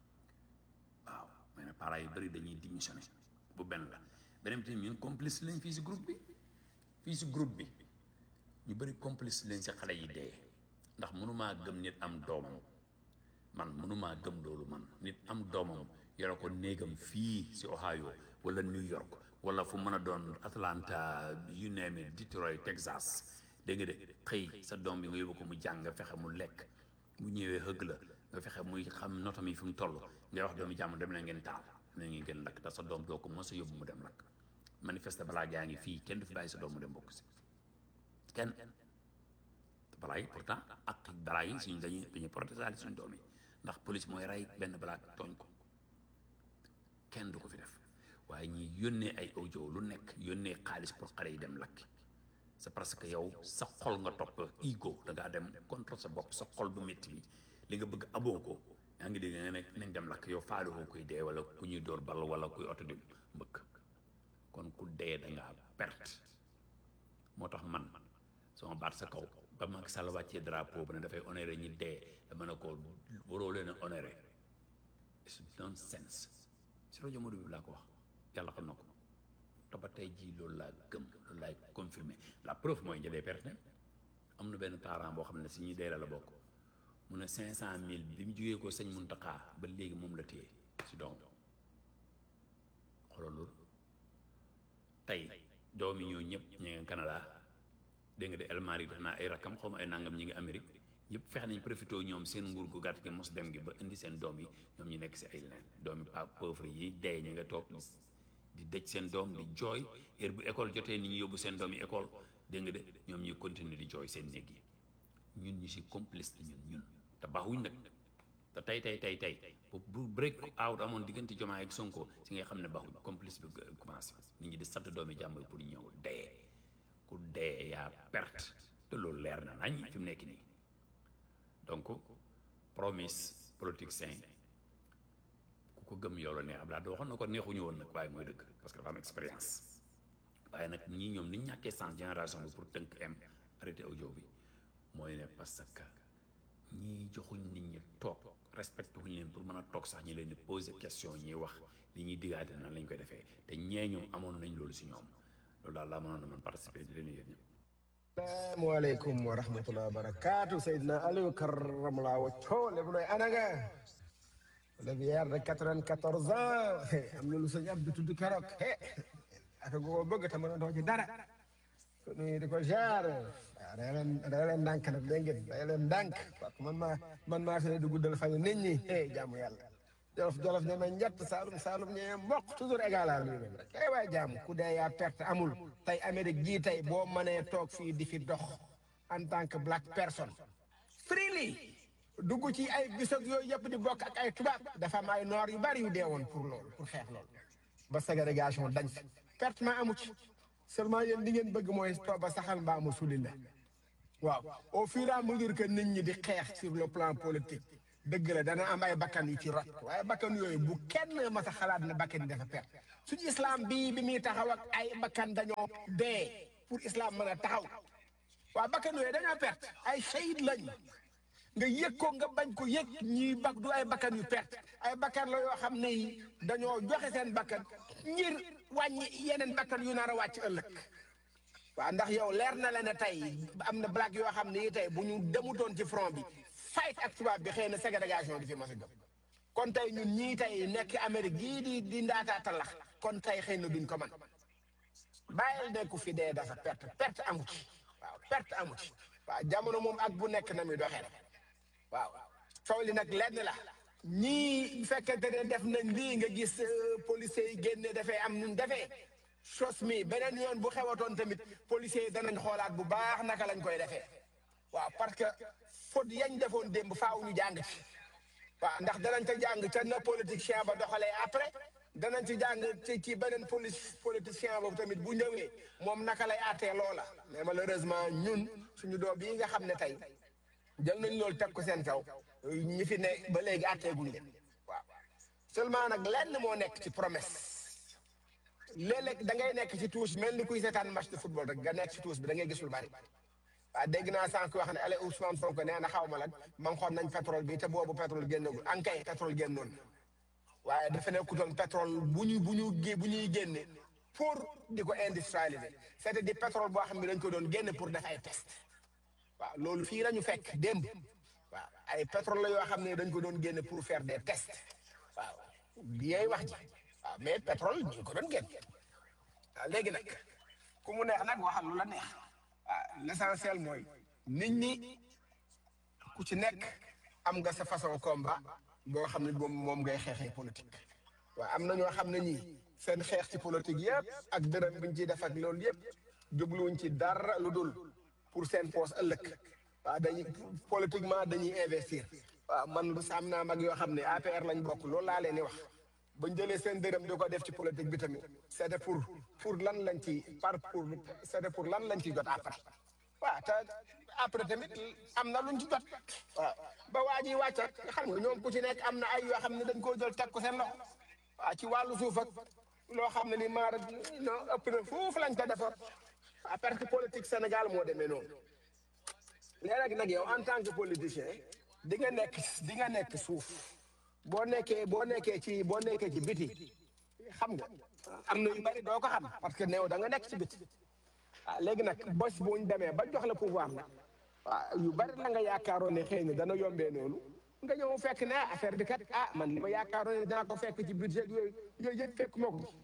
waaw mais nag parents yu bëri dañuy démissionné bu benn la beneen bi tamit ñun complice lañ fii si groupe bi fii si groupe bi ñu bëri complice lañ si xale yi dee ndax mënumaa gëm nit am doomam man mënumaa gëm loolu man nit am doomam yore ko néegam fii si Ohio wala New York wala fu mën a doon Atlanta you name it Detroit Texas dégg nga de xëy sa doom bi nga yóbbu ko mu jàng nga fexe mu lekk mu ñëwee hëgg la nga fexe muy xam notam yi fi mu toll ngay wax doomu jàmm dem na ngeen taal na ngeen gën lakk te sa doom doo ko mos a yóbbu mu dem lakk manifeste balaa gaa ngi fii kenn du fi bàyyi sa doom mu dem bokk si kenn te balaa yi pourtant ak balaa yi suñu dañuy dañuy protéger suñu doom yi ndax police mooy rey benn balaa tooñ ko kenn du ko fi def waaye ñi yónnee ay audio lu nekk yónnee xaalis pour xale yi dem lakk c'est parce que yow sa xol nga topp ego da ngaa dem contre sa bopp sa xol bu métti bi li nga bëgg aboo ko yaa ngi dégg nga ne nañ dem lakk yow faale ko kuy dee wala ku ñuy dóor bal wala kuy oto di mbëkk kon ku dee da ngaa perte moo tax man sama baat sa kaw ba Macky Sall wàccee drapeau ba ne dafay honoré ñi dee dama ne ko waroo leen a honoré it's nonsense si rajo Modou bi laa ko wax yàlla xam na ko te ba tey jii loolu laa gëm loolu laay confirmé la preuve mooy njëlee perte am na benn parent boo xam ne si ñuy dee la la bokk mu ne cinq cent mille bi mu jugee ko sëñ Muntaxa ba léegi moom la téye si doom xoolal loolu tey doom yi ñoo ñëpp ñu ngi Canada dégg nga de El Malick def naa ay rakkam xaw ma ay nangam ñi ngi Amérique ñëpp fexe nañ profité ñoom seen nguur gu gàtt gi mos dem gi ba indi seen doom yi ñoom ñu nekk si ay leneen doom yi pa pauvre yi dee ñu nga toog di dëj seen doom di jooy heure bu école jotee ni ñu yóbbu seen doom yi école dégg nga de ñoom ñuy continuer di jooy seen néeg yi ñun ñu si complice ñun ñun te baaxuñ nag te tey tey tey tey bu bu break out amoon diggante Diomaye ak Sonko si nga xam ne baaxuñ complice bi commencé nit ñi di sant doomi jàmbur pour ñëw dee ku dee yaa perte te loolu leer na nañ fi mu nekk nii donc promise politique sain ku ko gëm yow la neex Abdoulaye da waxoon na ko neexuñu woon nag waaye mooy dëgg parce que dafa am expérience waaye nag ñii ñoom ni ñu ñàkkee sens génération bi pour tënk am arrêté audio bi mooy ne parce que ñii joxuñ nit ñi toog respecté wuñ leen pour mën a toog sax ñi leen di poser question ñuy wax li ñuy diggaate nan lañ koy defee te ñee ñoom amoon nañ loolu si ñoom loolu daal laa mënoon na man participer di leen yéen ñëpp salaamaaleykum wa rahmatulah wa barakaatu Seydina Aliou Karamala wacco lépp nooy anaga le vieillard de quatre-vingt-quatorze ans am na lu sëñ Abdou tudd keroog aka goo bëgg te mën a dox ci dara ko nuyu di ko jaar waaw day leen day leen ndànk nag dégg ngeen day leen ndànk parce que man maa man maa fi ne di guddal fan nit ñi eh jaamu yàlla jolof jolof ñeme njett saalum saalum ñeme mboq toujours égal à lui-même rek eh waay jaamu ku dee yaa perte amul tey Amérique gii tey boo mënee toog fii di fi dox en tant que black person freely dugg ci ay bisog yooyu yëpp di bokk ak ay tubaab dafa am ay noor yu bari yu dee woon pour loolu pour xeex loolu ba ségrégation dañ fi perte ma amu ci seulement yéen li ngeen bëgg mooy toog ba saxal mbaa mu suli la waaw au fur et à mesure que nit ñi di xeex sur le plan politique dëgg la dana am ay bakkan yu ci rot waaye bakkan yooyu bu kenn mas a xalaat ne bakkan yi dafa perte suñu islam bii bi muy taxaw ak ay bakkan dañoo dee pour islam mën a taxaw waa bakkan yooyu dañoo perte ay shahid lañ nga yëg ko nga bañ ko yëg ñii bak du ay bakkan yu perte ay bakkan la yoo xam ne yi dañoo joxe seen bakkan ngir wàññi yeneen bakkan yu nar a wàcc ëllëg waaw ndax yow leer na la ne tey am na black yoo xam ne yi tey bu ñu demutoon ci front bi fight ak tubaab bi xëy na ségrégation di fi mas a gëm kon tey ñun ñii tey nekk Amérique gii di di ndaataa talax kon tey xëy na duñ ko man bàyyil nekku fi dee dafa perte perte amu ci waaw perte amu ci waaw jamono moom ak bu nekk na muy doxee rek waaw coow li nag lenn la ñii bu fekkente ne def nañ lii nga gis policiers yi génne dafay am nun defee chose mi beneen yoon bu xewatoon tamit policiers yi danañ xoolaat bu baax naka lañ koy defee waaw parce que faute yañ defoon démb faaw ñu jàng ci waaw ndax danañ ca jàng ca na politicien ba doxalee après danañ ci jàng ci ci beneen police politicien boobu tamit bu ñëwee moom naka lay àttee loola mais malheureusement ñun suñu doom yi nga xam ne tey jël nañ loolu teg ko seen kaw ñi fi ne ba léegi àtteeguñ leen waaw seulement nag lenn moo nekk ci promesse léeg-léeg da ngay nekk ci tuus mel ni kuy seetaan match de football rek nga nekk ci tuus bi da ngay gisul bari waaw dégg naa sànq wax ne ale Ousmane Sonko nee na xaw ma lan man xool nañ pétrole bi te boobu pétrole génnagul ankay pétrole génnoon waaye dafa nekkutoon pétrole bu ñu bu ñu gé bu ñuy génne pour di ko industrialiser c'était di pétrole boo xam ne dañ ko doon génne pour def ay test waaw loolu fii la ñu fekk démb waaw ay pétrole la yoo xam ne dañ ko doon génne pour faire des tests waaw liyay wax ji waaw mais pétrole ñu ko doon génne waaw léegi nag ku mu neex nag waxal lu la neex waaw l'essentiel mooy nit ñi ku ci nekk am nga sa façon combat boo xam ne moom moom ngay xeexee politique waaw am na ñoo xam ne ñii seen xeex ci politique yëpp ak dërëm biñ ciy def ak loolu yëpp jubluwuñ ci dara lu dul pour seen poos ëllëg waaw dañuy politiquement dañuy investir waaw man am naa mag yoo xam ne APR lañ bokk loolu laa leen di wax bañ jëlee seen dërëm di ko def ci politique bi tamit c'était pour pour lan lañ ci par pour c'était pour lan lañ ci jot après waaw te après tamit am na luñ ci jot waaw ba waa ji wàcc ak xam nga ñoom ku ci nekk am na ay yoo xam ne dañ koo jël teg ko seen loxo waaw ci wàllu suuf ak loo xam ne ni maara non ëpp na foofu lañ ko defoon waaw parce que politique Sénégal moo demee noonu léeg nag yow en tant que politicien di nga nekk di nga nekk suuf boo nekkee boo nekkee ci boo nekkee ci biti xam nga am na yu bari doo ko xam parce que néew da nga nekk ci biti ah léegi nag bés bu ñu demee ba jox la pouvoir nag waaw yu bari la nga yaakaaroon ne xëy na dana yombee noonu nga ñëw fekk ne affaire bi kat ah man li ma yaakaaroon ne dinaa ko fekk ci budget yooyu yooyu yëpp fekk moo ko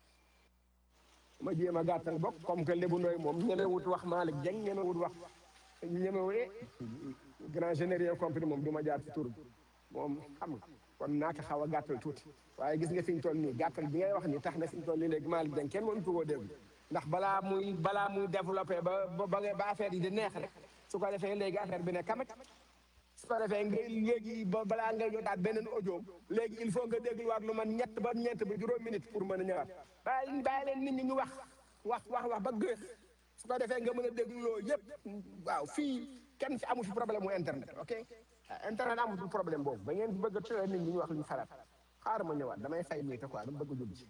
ma jéem a gàttal bokk comme que Lébu Ndoy moom ñemewut wax Malick Dieng ñemewut wax ñemewee grand général compris moom du ma jaar ci tur bi moom xam nga kon naa ko xaw a gàttal tuuti waaye gis nga fi ñu toll nii gàttal bi ngay wax ni tax na fi ñu toll nii léegi Malick Dieng kenn mënu ko koo dégg ndax balaa muy balaa muy développé ba ba ba affaire yi di neex rek su ko defee léegi affaire bi ne kamaj su ko defee nga léegi ba balaa nga jotaat beneen audio léegi il faut nga dégluwaat lu man ñett ba ñeent ba juróom minute pour mën a ñëwaat bàyyi bàyyi leen nit ñi ñu wax wax wax wax ba gëx su ko defee nga mën a déglu loolu yëpp waaw fii kenn fi amu fi problème mu internet ok internet amutul problème boobu ba ngeen bëgg a tëral nit ñi ñu wax lu ñu xalaat xaaral ma ñëwaat damay fay muy te quoi dama bëgg a jub ji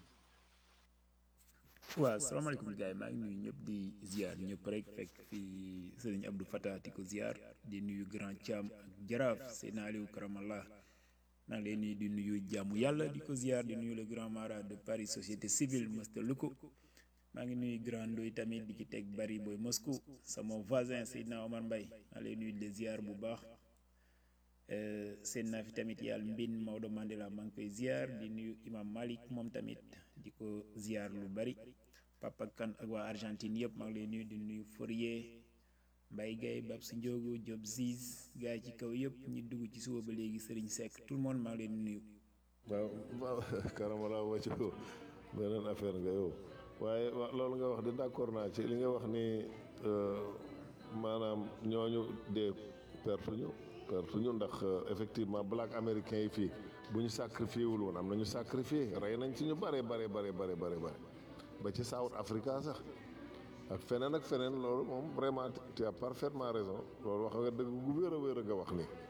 waaw salaamaaleykum gars yi maa ngi nuyu ñëpp di ziar ñëpp rek fekk fii sëriñ Abdou Fatah di ko ziar di nuyu grand Thiam ak jaraaf Seydina Aliou Karamallah maa ngi leen nuyu di nuyu jàmmu yàlla di ko ziar di nuyu le grand mara de Paris société civile Mr Luko maa ngi nuyu grand Ndoy tamit di ci teg bari booy Moscou sama voisin Seydina Omar Mbaye maa ngi lay nuyu di ziar bu baax seen naa fi tamit yàlla mbin Maodo Mandela maa ngi koy ziar di nuyu imam Malik moom tamit di ko ziar lu bari Papa Kan ak waa Argentine yëpp maa ngi lay nuyu di nuyu Fourier Mbaye Gaye Bab si Ndiogo Diop Ziz gars yi ci kaw yëpp ñi dugg ci suba ba léegi Serigne Seck tout le monde maa ngi leen di nuyu. waaw waaw karamala wacc ko beneen affaire nga yow waaye wa loolu nga wax di d'accord naa ci li nga wax ni maanaam ñooñu dee pertuñu pertuñu ndax effectivement black américain yi fii bu ñu sacrifié wul woon am na ñu sacrifié rey nañ ci ñu bare bare bare bare bare bare ba ci South Africa sax ak feneen ak feneen loolu moom vraiment tu as parfaitement raison loolu wax nga dëgg gu wér a wér a nga wax ni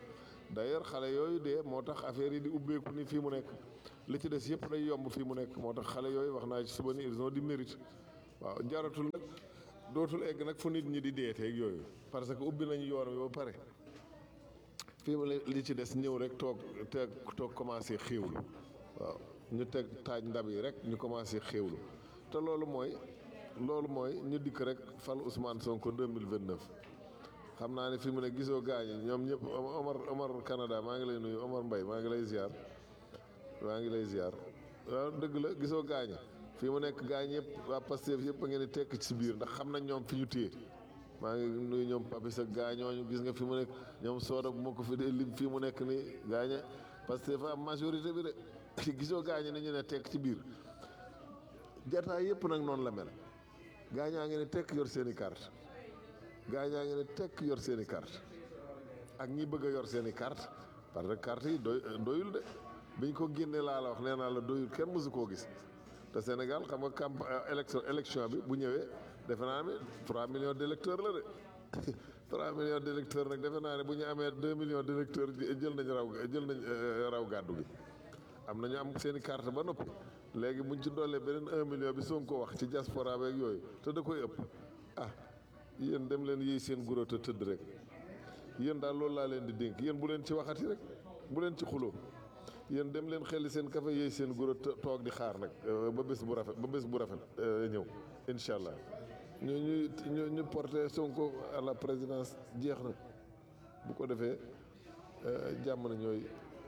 d'ailleurs xale yooyu dee moo tax affaire yi di ubbeeku ni fii mu nekk li ci des yëpp day yomb fii mu nekk moo tax xale yooyu wax naa ci suba ni ils ont du mérite waaw jaratul nag dootul egg nag fu nit ñi di deeteeg yooyu parce que ubbi nañu yoon wi ba pare fii mu ne li ci des ñëw rek toog te toog commencé xéewlu waaw ñu teg taaj ndab yi rek ñu commencé xéewlu te loolu mooy loolu mooy ñu dikk rek fal Ousmane Sonko 2029 xam naa ne fi mu ne gisoo gaañi ñoom ñëpp Omar Omar Canada maa ngi lay nuyu Omar Mbaye maa ngi lay ziar maa ngi lay ziar waaw dëgg la gisoo gaañi fii mu nekk gaañ yëpp waa Pastef yëpp a ngeen di tekk ci biir ndax xam nañ ñoom fi ñu téye maa ngi nuyu ñoom Papis ak gaañooñu gis nga fi mu nekk ñoom sooda bu ma ko fi dee lim fii mu nekk nii gaañe Pastef am majorité bi de gisoo gaañi ni ñu ne tekk ci biir jataay yëpp nag noonu la mel gaañaa ngi ne tekk yor seen i carte gaañaa ngi ne tekk yor seen i carte ak ñi bëgg a yor seen i carte parce que carte yi doy doyul de biñ ko génnee laa la wax nee naa la doyul kenn mësu koo gis te Sénégal xam nga camp élection élection bi bu ñëwee defe naa ne 3 millions d' électeurs la de 3 millions d' électeurs nag defe naa ne bu ñu amee 2 millions d' électeurs jël nañ raw jël nañ raw gàddu gi am nañu am seen i carte ba noppi léegi buñ ci dollee beneen 1 million bi soog ko wax ci diaspora beeg yooyu te da koy ëpp ah yéen dem leen yéey seen guro te tëdd rek yéen daal loolu laa leen di dénk yéen bu leen ci waxati rek bu leen ci xuloo yéen dem leen xelli seen café yéey seen guro toog di xaar nag ba bés bu rafet ba bés bu rafet ñëw incha allah ñu ñu ñu ñu porté Sonko à la présidence jeex na bu ko defee jàmm na ñooy.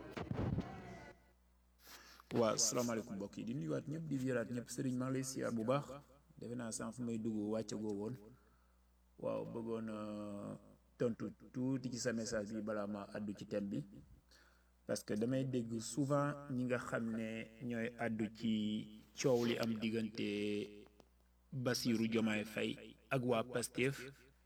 waaw salaamaaleykum mbokk yi di nuyuwaat ñëpp di viiraat ñëpp sëriñ maa ngi lay siyaar bu baax defe naa sànq fu may dugg wàcce goo woon waaw bëggoon tontu tuuti ci sa message bi balaa ma àddu ci thème bi parce que damay dégg souvent ñi nga xam ne ñooy àddu ci coow li am diggante Bassirou Diomaye Faye ak waa Pastef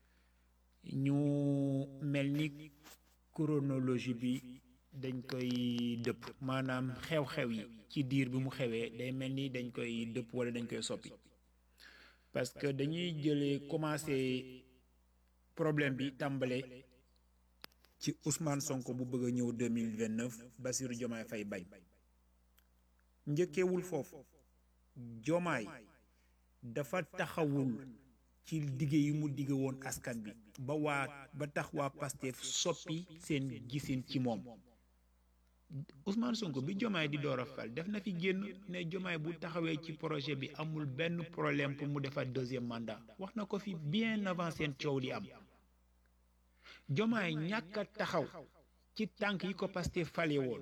ñu mel ni chronologie bi dañ koy dëpp maanaam xew-xew yi ci diir bi mu xewee day mel ni dañ koy dëpp wala dañ koy soppi parce que dañuy jëlee commencé problème bi tàmbale ci Ousmane Sonko bu bëgg a ñëw 2029 Bassirou Diomaye Faye bañ njëkkeewul foofu Diomaye dafa taxawul ci digge yi mu digge woon askan bi ba waa ba tax waa Pastef soppi seen gisin ci moom Ousmane Sonko bi Diomaye di door a fal def na fi génn ne Diomaye bu taxawee ci projet bi amul benn problème pour mu defaat deuxième mandat wax na ko fi bien avant seen coow li am Diomaye ñàkk a taxaw ci tànk yi ko Pastef fale woon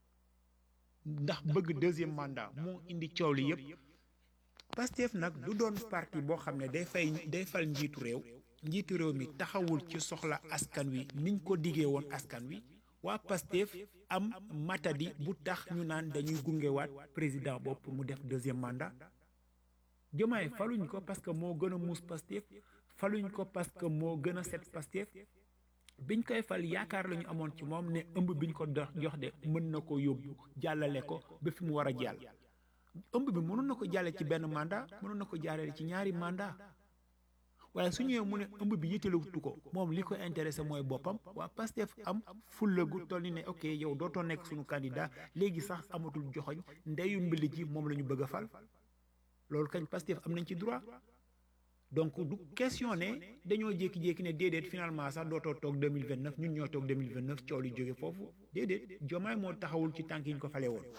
ndax bëgg deuxième mandat moo indi coow li yépp Pastef nag du doon parti boo xam ne day fay day fal njiitu réew njiitu réew mi taxawul ci soxla askan wi niñ ko diggee woon askan wi waa Pastef am matadi bu tax ñu naan dañuy gungewaat président bopp mu def deuxième mandat Diomaye faluñ ko parce que moo gën a muus Pastef faluñ ko parce que moo gën a set Pastef biñ koy fal yaakaar la ñu amoon ci moom ne ëmb biñ ko dox jox de mën na ko yóbbu jàllale ko ba fi mu war a jàll ëmb bi mënoon na ko jàlle ci benn mandat mënoon na ko jàllale ci ñaari mandat waaye su ñëwee mu ne ëmb bi yittalewutu ko moom li ko intéressé mooy boppam waa Pastef am fulla gu toll ni ne ok yow dootoo nekk suñu candidat léegi sax amatul joxoñ ndeyu mbili ji moom la ñu bëgg a fal loolu kañ Pastef am nañ ci droit donc du question ne dañoo jékki-jékki ne déedéet finalement sax dootoo toog 2029 ñun ñoo toog 2029 coow li jóge foofu déedéet Diomaye moo taxawul ci tànk yi ñu ko fale woon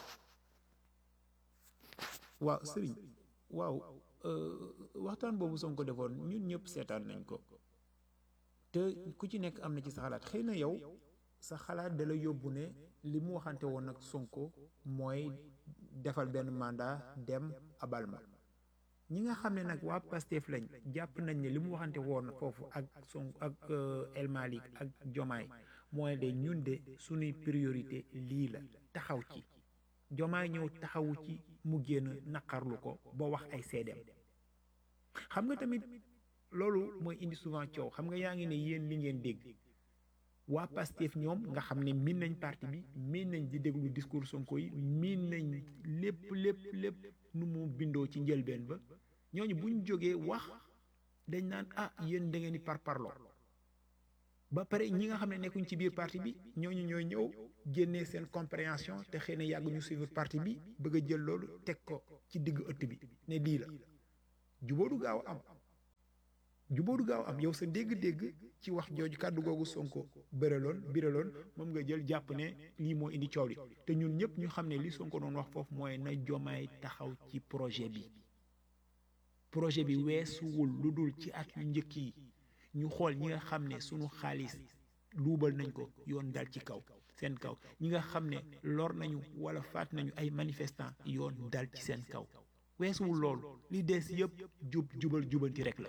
waaw sëriñ waaw waxtaan boobu Sonko defoon ñun ñëpp seetaan nañ ko te ku ci nekk am na ci sa xalaat xëy na yow sa xalaat da la yóbbu ne li mu waxante woon ak Sonko mooy defal benn mandat dem abal ma ñi nga xam ne nag waa Pastef lañ jàpp nañ ne li mu waxante woon foofu ak Sonko ak El Malick ak Diomaye mooy de ñun de suñuy priorité lii la taxaw ci Diomaye ñëw taxawu ci mu génn naqarlu ko ba wax ay seedeem xam nga tamit loolu mooy indi souvent coow xam nga yaa ngi ne yéen li ngeen dégg waa Pastef ñoom nga xam ne miin nañ parti bi miin nañ di déglu discours Sonko yi miin nañ lépp lépp lépp nu mu bindoo ci njëlbeen ba ñooñu buñ jógee wax dañ naan ah yéen da ngeen di parparloo ba pare ñi nga xam ne nekkuñ ci biir parti bi ñooñu ñooy ñëw génnee seen compréhension te xëy na yàgg ñu suivre parti bi bëgg a jël loolu teg ko ci digg ëtt bi ne lii la jubóo du gaaw am jubóo du gaaw am yow sa dégg-dégg ci wax jooju kàddu googu Sonko bëraloon biraloon moom nga jël jàpp ne lii moo indi coow li te ñun ñëpp ñu xam ne li Sonko doon wax foofu mooy na jomaay taxaw ci projet bi projet bi weesuwul lu dul ci at yu njëkk yi ñu xool ñi nga xam ne sunu xaalis luubal nañ ko yoon dal ci kaw seen kaw ñi nga xam ne lor nañu wala faat nañu ay manifestants yoon dal ci seen kaw weesuwul loolu li des yëpp jub jubal jubanti rek la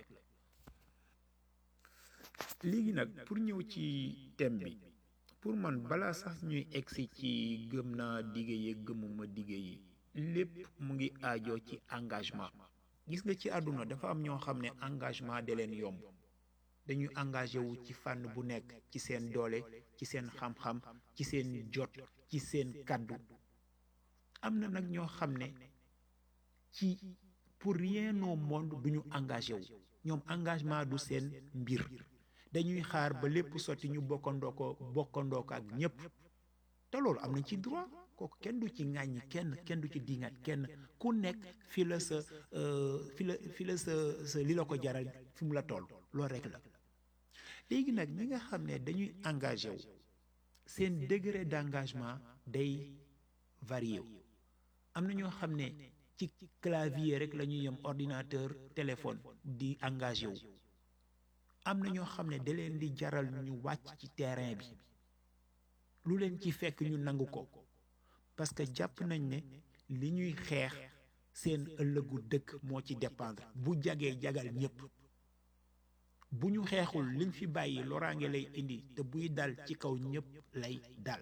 léegi nag pour ñëw ci thème bi pour man balaa sax ñuy egsi ci gëm naa dige yi gëmuma dige yi lépp mu ngi aajoo ci engagement gis nga ci àdduna dafa am ñoo xam ne engagement da leen yomb dañuy engagé wu ci fànn bu nekk ci seen doole ci seen xam-xam ci seen jot ci seen kàddu am na nag ñoo xam ne ci pour rien au monde du ñu engagé wu ñoom engagement du seen mbir dañuy xaar ba lépp sotti ñu bokkandoo ko bokkandoo ko ak ñépp te loolu am nañ ci droit kooku kenn du ci ŋàññi kenn kenn du ci dingat kenn ku nekk fi la sa fi la fi la sa sa li la ko jaral fi mu la toll loolu rek la léegi nag ñi nga xam ne dañuy engagé wu seen degré d'engagement day varié wu am na ñoo xam ne ci clavier rek la ñuy yem ordinateur téléphone di engagé wu am na ñoo xam ne da leen di jaral ñu wàcc ci terrain bi lu leen ci fekk ñu nangu ko parce que jàpp nañ ne li ñuy xeex seen ëllëgu dëkk moo ci dépendre bu jagee jagal ñépp bu ñu xeexul liñ fi bàyyi loraange lay indi te buy dal ci kaw ñépp lay dal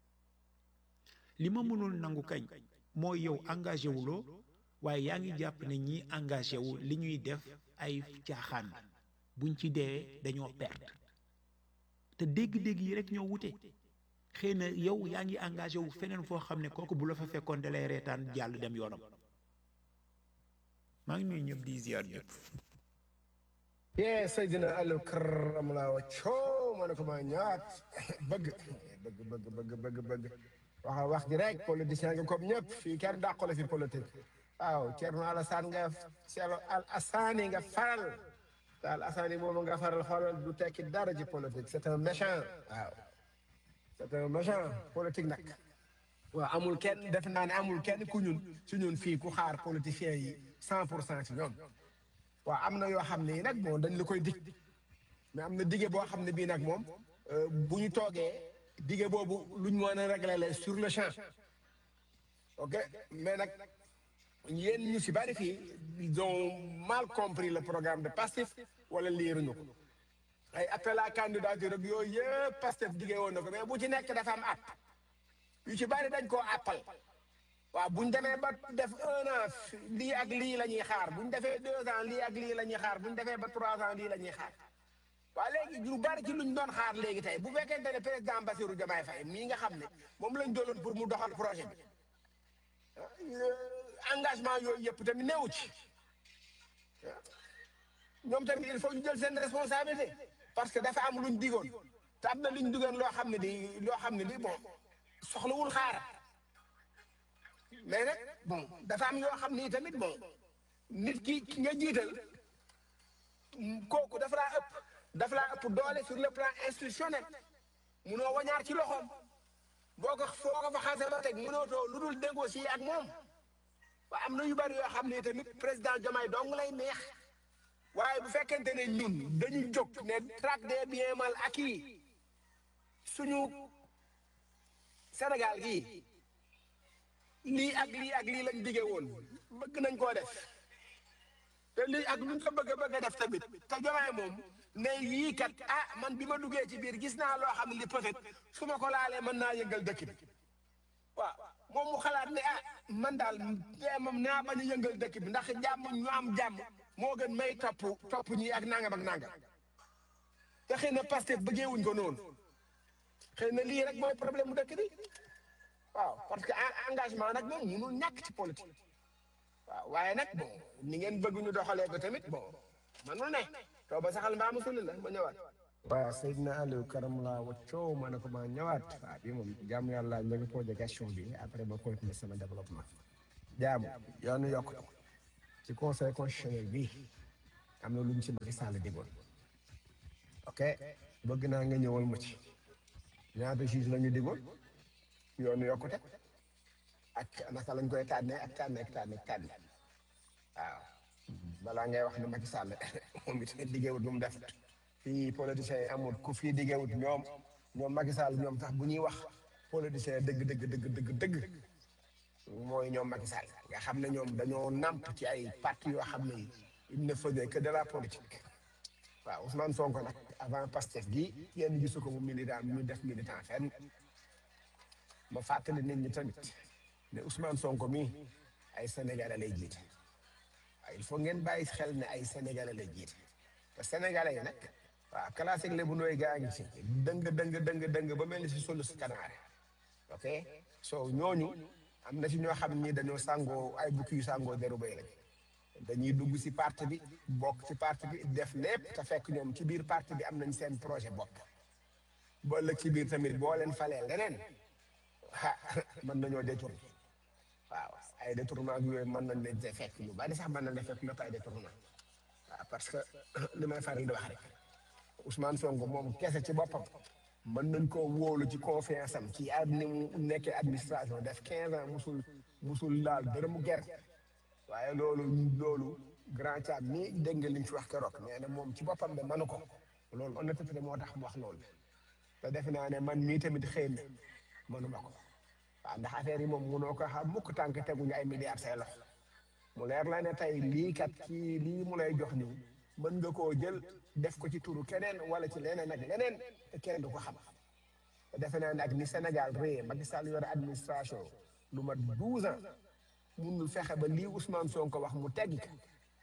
li ma mënul nangu kañ mooy yow engagé wuloo waaye yaa ngi jàpp ne ñi engagé wu li ñuy def ay caaxaan buñ ci dee dañoo perte te dégg-dégg yi rek ñoo wute xëy na yow yaa ngi engagé wu feneen foo xam ne kooku bu la fa fekkoon da lay reetaan jàll dem yoonam maa ngi nuyu ñëpp di ziar ñëpp. yee Seydina Aliou Karam laa wa coo ma ne ko maa ñëwaat bëgg bëgg bëgg bëgg bëgg bëgg wax wax ji rek politicien nga comme ñëpp fii kenn dàqale fi politique waaw Thierno Alassane nga Thierno Alassane nga faral te Alassane moomu nga faral xoolal du tekki dara ci politique c'est un méchant waaw c'est un méchant politique nag waaw amul kenn def naa ne amul kenn ku ñun su ñun fii ku xaar politiciens yi cent pour cent ci ñoom waaw am na yoo xam ne nag bon dañ la koy dig mais am na dige boo xam ne bii nag moom bu ñu toogee dige boobu luñ mën a régler la sur le champ ok mais nag yéen ñu si bari fii ils ont mal compris le programme de Pastef wala liiruñu ko ay appel à candidature ak yooyu yëpp Pastef dige woon na ko mais bu ci nekk dafa am app yu ci bari dañ koo appal waaw buñ demee ba def un an lii ak lii la ñuy xaar buñ defee deux ans lii ak lii la ñuy xaar buñ defee ba trois ans lii la ñuy xaar waaw léegi lu bari ci luñ doon xaar léegi tey bu fekkente ne président Bassirou Diomaye Faye mii nga xam ne moom lañ dooloon pour mu doxal projet bi engagement yooyu yëpp tamit neewu ci ñoom tamit il faut ñu jël seen responsabilité parce que dafa am luñ digoon te am na luñ digoon loo xam ne di loo xam ne di bon soxlawul xaar mais nag bon dafa am yoo xam ni tamit bon nit ki ki nga jiital kooku dafa laa ëpp dafa laa ëpp doole sur le plan institutionnel munoo wañaar ci loxoom boo ko foo ko fa xasee ba teg munoo too lu dul négocier ak moom waaye am na yu bari yoo xam ne tamit président Diomaye dong lay neex waaye bu fekkente ne ñun dañu jóg ne traque des biens mal acquis suñu Sénégal gii lii ak lii ak lii lañ dige woon bëgg nañ koo def te lii ak luñ ko bëgg a bëgg a def tamit te Diomaye moom ne yii kat ah man bi ma duggee ci biir gis naa loo xam ne li peut-être su ma ko laalee mën naa yëngal dëkk bi waaw moom mu xalaat ne ah man daal moom naa bañ a yëngal dëkk bi ndax jàmm ñu am jàmm moo gën may topp topp ñi ak nangam ak nangam te xëy na Pastef bëggeewuñ ko noonu xëy na lii rek mooy problème mu dëkk bi waaw parce que engagement nag moom mënul ñàkk ci politique waaw waaye nag bon ni ngeen bëgg ñu doxalee ko tamit bon manul ne taw ba saxal mbaa musul la ma ñëwaat waaw Seydina Aliou Karam laa waccoo ma ne ko ma ñëwaat waaw bi moom jaamu yàlla ñu ngi posé question bi après ma continuer sama développement jaamu yoonu yokk ci conseil constitutionnel bi am na lu ñu ci Macky Sall digoon ok bëgg naa nga ñëwal ma ci ñaata juge la ñu digoon yoonu yokkute ak naka lañ koy tànnee ak tànne ak tànne ak tànne waaw balaa ngay wax ne Macky Sall moom it liggéeyut lu mu def fii politiciens yi amul ku fii liggéeyut ñoom ñoom Macky Sall ñoom sax bu ñuy wax politiciens dëgg dëgg dëgg dëgg dëgg mooy ñoom Macky Sall nga xam ne ñoom dañoo namp ci ay parti yoo xam ne il ne faisait que de la politique waaw Ousmane Sonko nag avant Pastef gi yenn gisu ko mu militant mu def militant fenn ma fàttali nit ñi tamit ne Ousmane Sonko mi ay Sénégalais lay jiite waaw il faut ngeen bàyyi xel ne ay Sénégalais lay jiite te Sénégalais yi nag waaw classique lébu nooy gaa ngi ci dëng dëng dëng dëng ba mel ni si solu si kanaare ok so ñooñu am na ci ñoo xam ni dañoo sàngoo ay bukki yu sàngoo deru bay lañ dañuy dugg si parti bi bokk ci parti bi def lépp te fekk ñoom ci biir parti bi am nañ seen projet bopp ba ëllëg ci biir tamit boo leen falee leneen ah mën nañoo détourné waaw ay détournement ak yooyu mën nañ leen fekk lu bari sax mën nañ la fekk lépp ay détournement waaw parce que li may faral di wax rek Ousmane Sonko moom kese ci boppam mën nañ koo wóolu ci confiance am ci ad ni mu nekkee administration def 15 ans musul musul laal dërëmu gerte waaye loolu loolu grand Thiam nii dégg nga li ñu fi wax keroog nee na moom ci boppam de mënu ko loolu honnêteté moo tax mu wax loolu te defe naa ne man mii tamit xëy na mënuma ko waaw ndax affaire yi moom mënoo ko xam mukk tànk teguñu ay milliards say loxo mu leer la ne tey lii kat kii lii mu lay jox nii mën nga koo jël def ko ci turu keneen wala ci leneen ak leneen te kenn du ko xam te defe naa ne ak ni Sénégal réer Macky Sall yore administration lu mat 12 ans munul fexe ba lii Ousmane Sonko wax mu teggi ko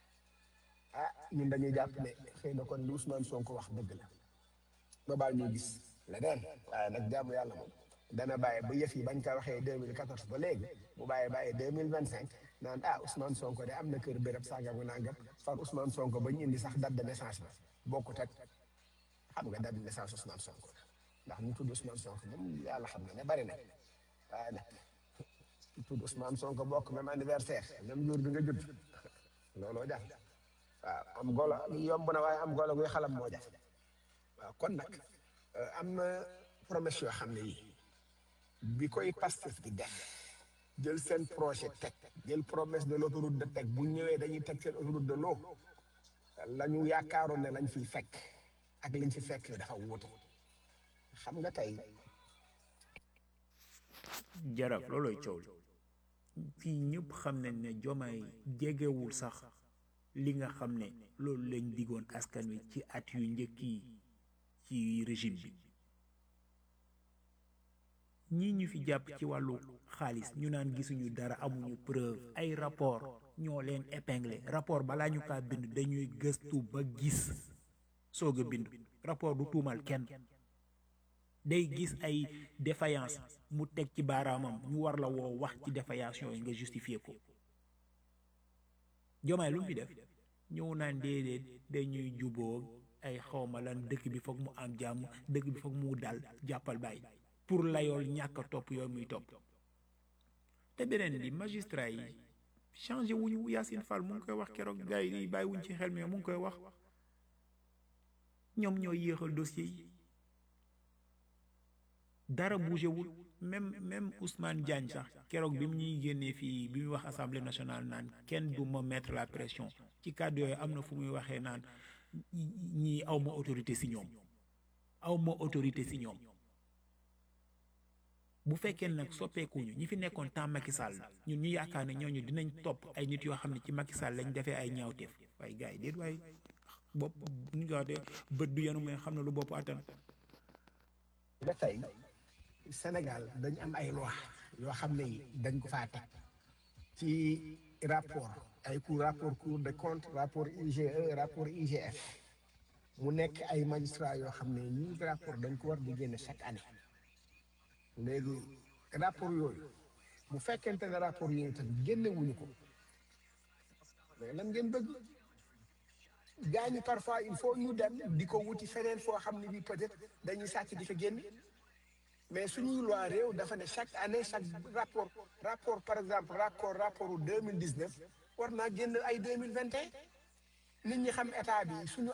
ah ñun dañuy jàpp ne xëy na kon li Ousmane Sonko wax dëgg la ba baal ñu gis leneen waaye nag jaamu yàlla moom dana bàyyi ba yëf yi bañ ko waxee 2014 ba léegi mu bàyyi bàyyi 2025 naan ah Ousmane Sonko de am na kër béréb sàngam ak nangam far Ousmane Sonko ba ñu indi sax date de naissance ba bokkut ak xam nga date de naissance Ousmane Sonko ndax ñu tudd Ousmane Sonko moom yàlla xam na ne bari na waaye nag ñu tudd Ousmane Sonko bokk même anniversaire même jour bi nga judd looloo jafe waaw am golo yomb na waaye am golo guy xalam moo jafe waaw kon nag am na promesse yoo xam ne yi bi koy Pastef di def jël seen projet teg jël promesse de l'autoroute de teg bu ñëwee dañuy teg seen autoroute de l'eau la ñu yaakaaroon ne lañ fiy fekk ak liñ fi fekk dafa wuute xam nga tey jaraf loolooy coow li fii ñëpp xam nañ ne jomaay jegewul sax li nga xam ne loolu lañ digoon askan wi ci at yu njëkk yi ci régime bi ñii ñu fi jàpp ci wàllu xaalis ñu naan gisuñu dara amuñu preuve ay rapport ñoo leen épinglé rapport balaa ñu kaa bind dañuy gëstu ba gis soog a bind rapport du tuumal kenn day gis ay défaillance mu teg ci baaraamam ñu war la woo wax ci défaillance yooyu nga justifier ko jomaay lu mu fi def ñëw naan déedéet dañuy juboo ay xawma lan dëkk bi foog mu am jàmm dëkk bi foog mu dal jàppal bàyyi pour layool ñàkk a topp yooyu muy topp te beneen bi magistrat yi changé wuñu Yacine Fall mu ngi koy wax keroog gars yi bàyyi wuñ ci xel mais mu ngi koy wax ñoom ñoo yéexal dossier yi dara bougé wul même même Ousmane Diagne sax keroog bi mu ñuy génnee fii bi muy wax assemblée nationale naan kenn du ma mettre la pression ci kàddu yooyu am na fu muy waxee naan ñii aw ma autorité si ñoom aw ma autorité si ñoom bu fekkee nag soppeekuñu ñi fi nekkoon temps Macky Sall ñun ñu yaakaar ne ñooñu dinañ topp ay nit yoo xam ne ci Macky Sall lañ defee ay ñaawteef waaye gars yi déet waaye bopp ñu ko waxee bët du yanu mais xam na lu bopp attan ba tey Sénégal dañ am ay loi yoo xam ne dañ ko faa teg ci rapport ay cour rapport cour de compte rapport IGE rapport IGF mu nekk ay magistrats yoo xam ne ñii rapport dañ ko war di génne chaque année léegi rapport yooyu bu fekkente ne rapport yooyu tamit génne wuñu ko mais lan ngeen bëgg gaa ñi parfois il faut ñu dem di ko wuti feneen foo xam ne bi peut-être dañuy sàcc di fa génn mais suñuy loi réew dafa ne chaque année chaque rapport rapport par exemple rapport rapport deux mille dix neuf war naa génn ay deux mille vingt et un nit ñi xam état bi suñu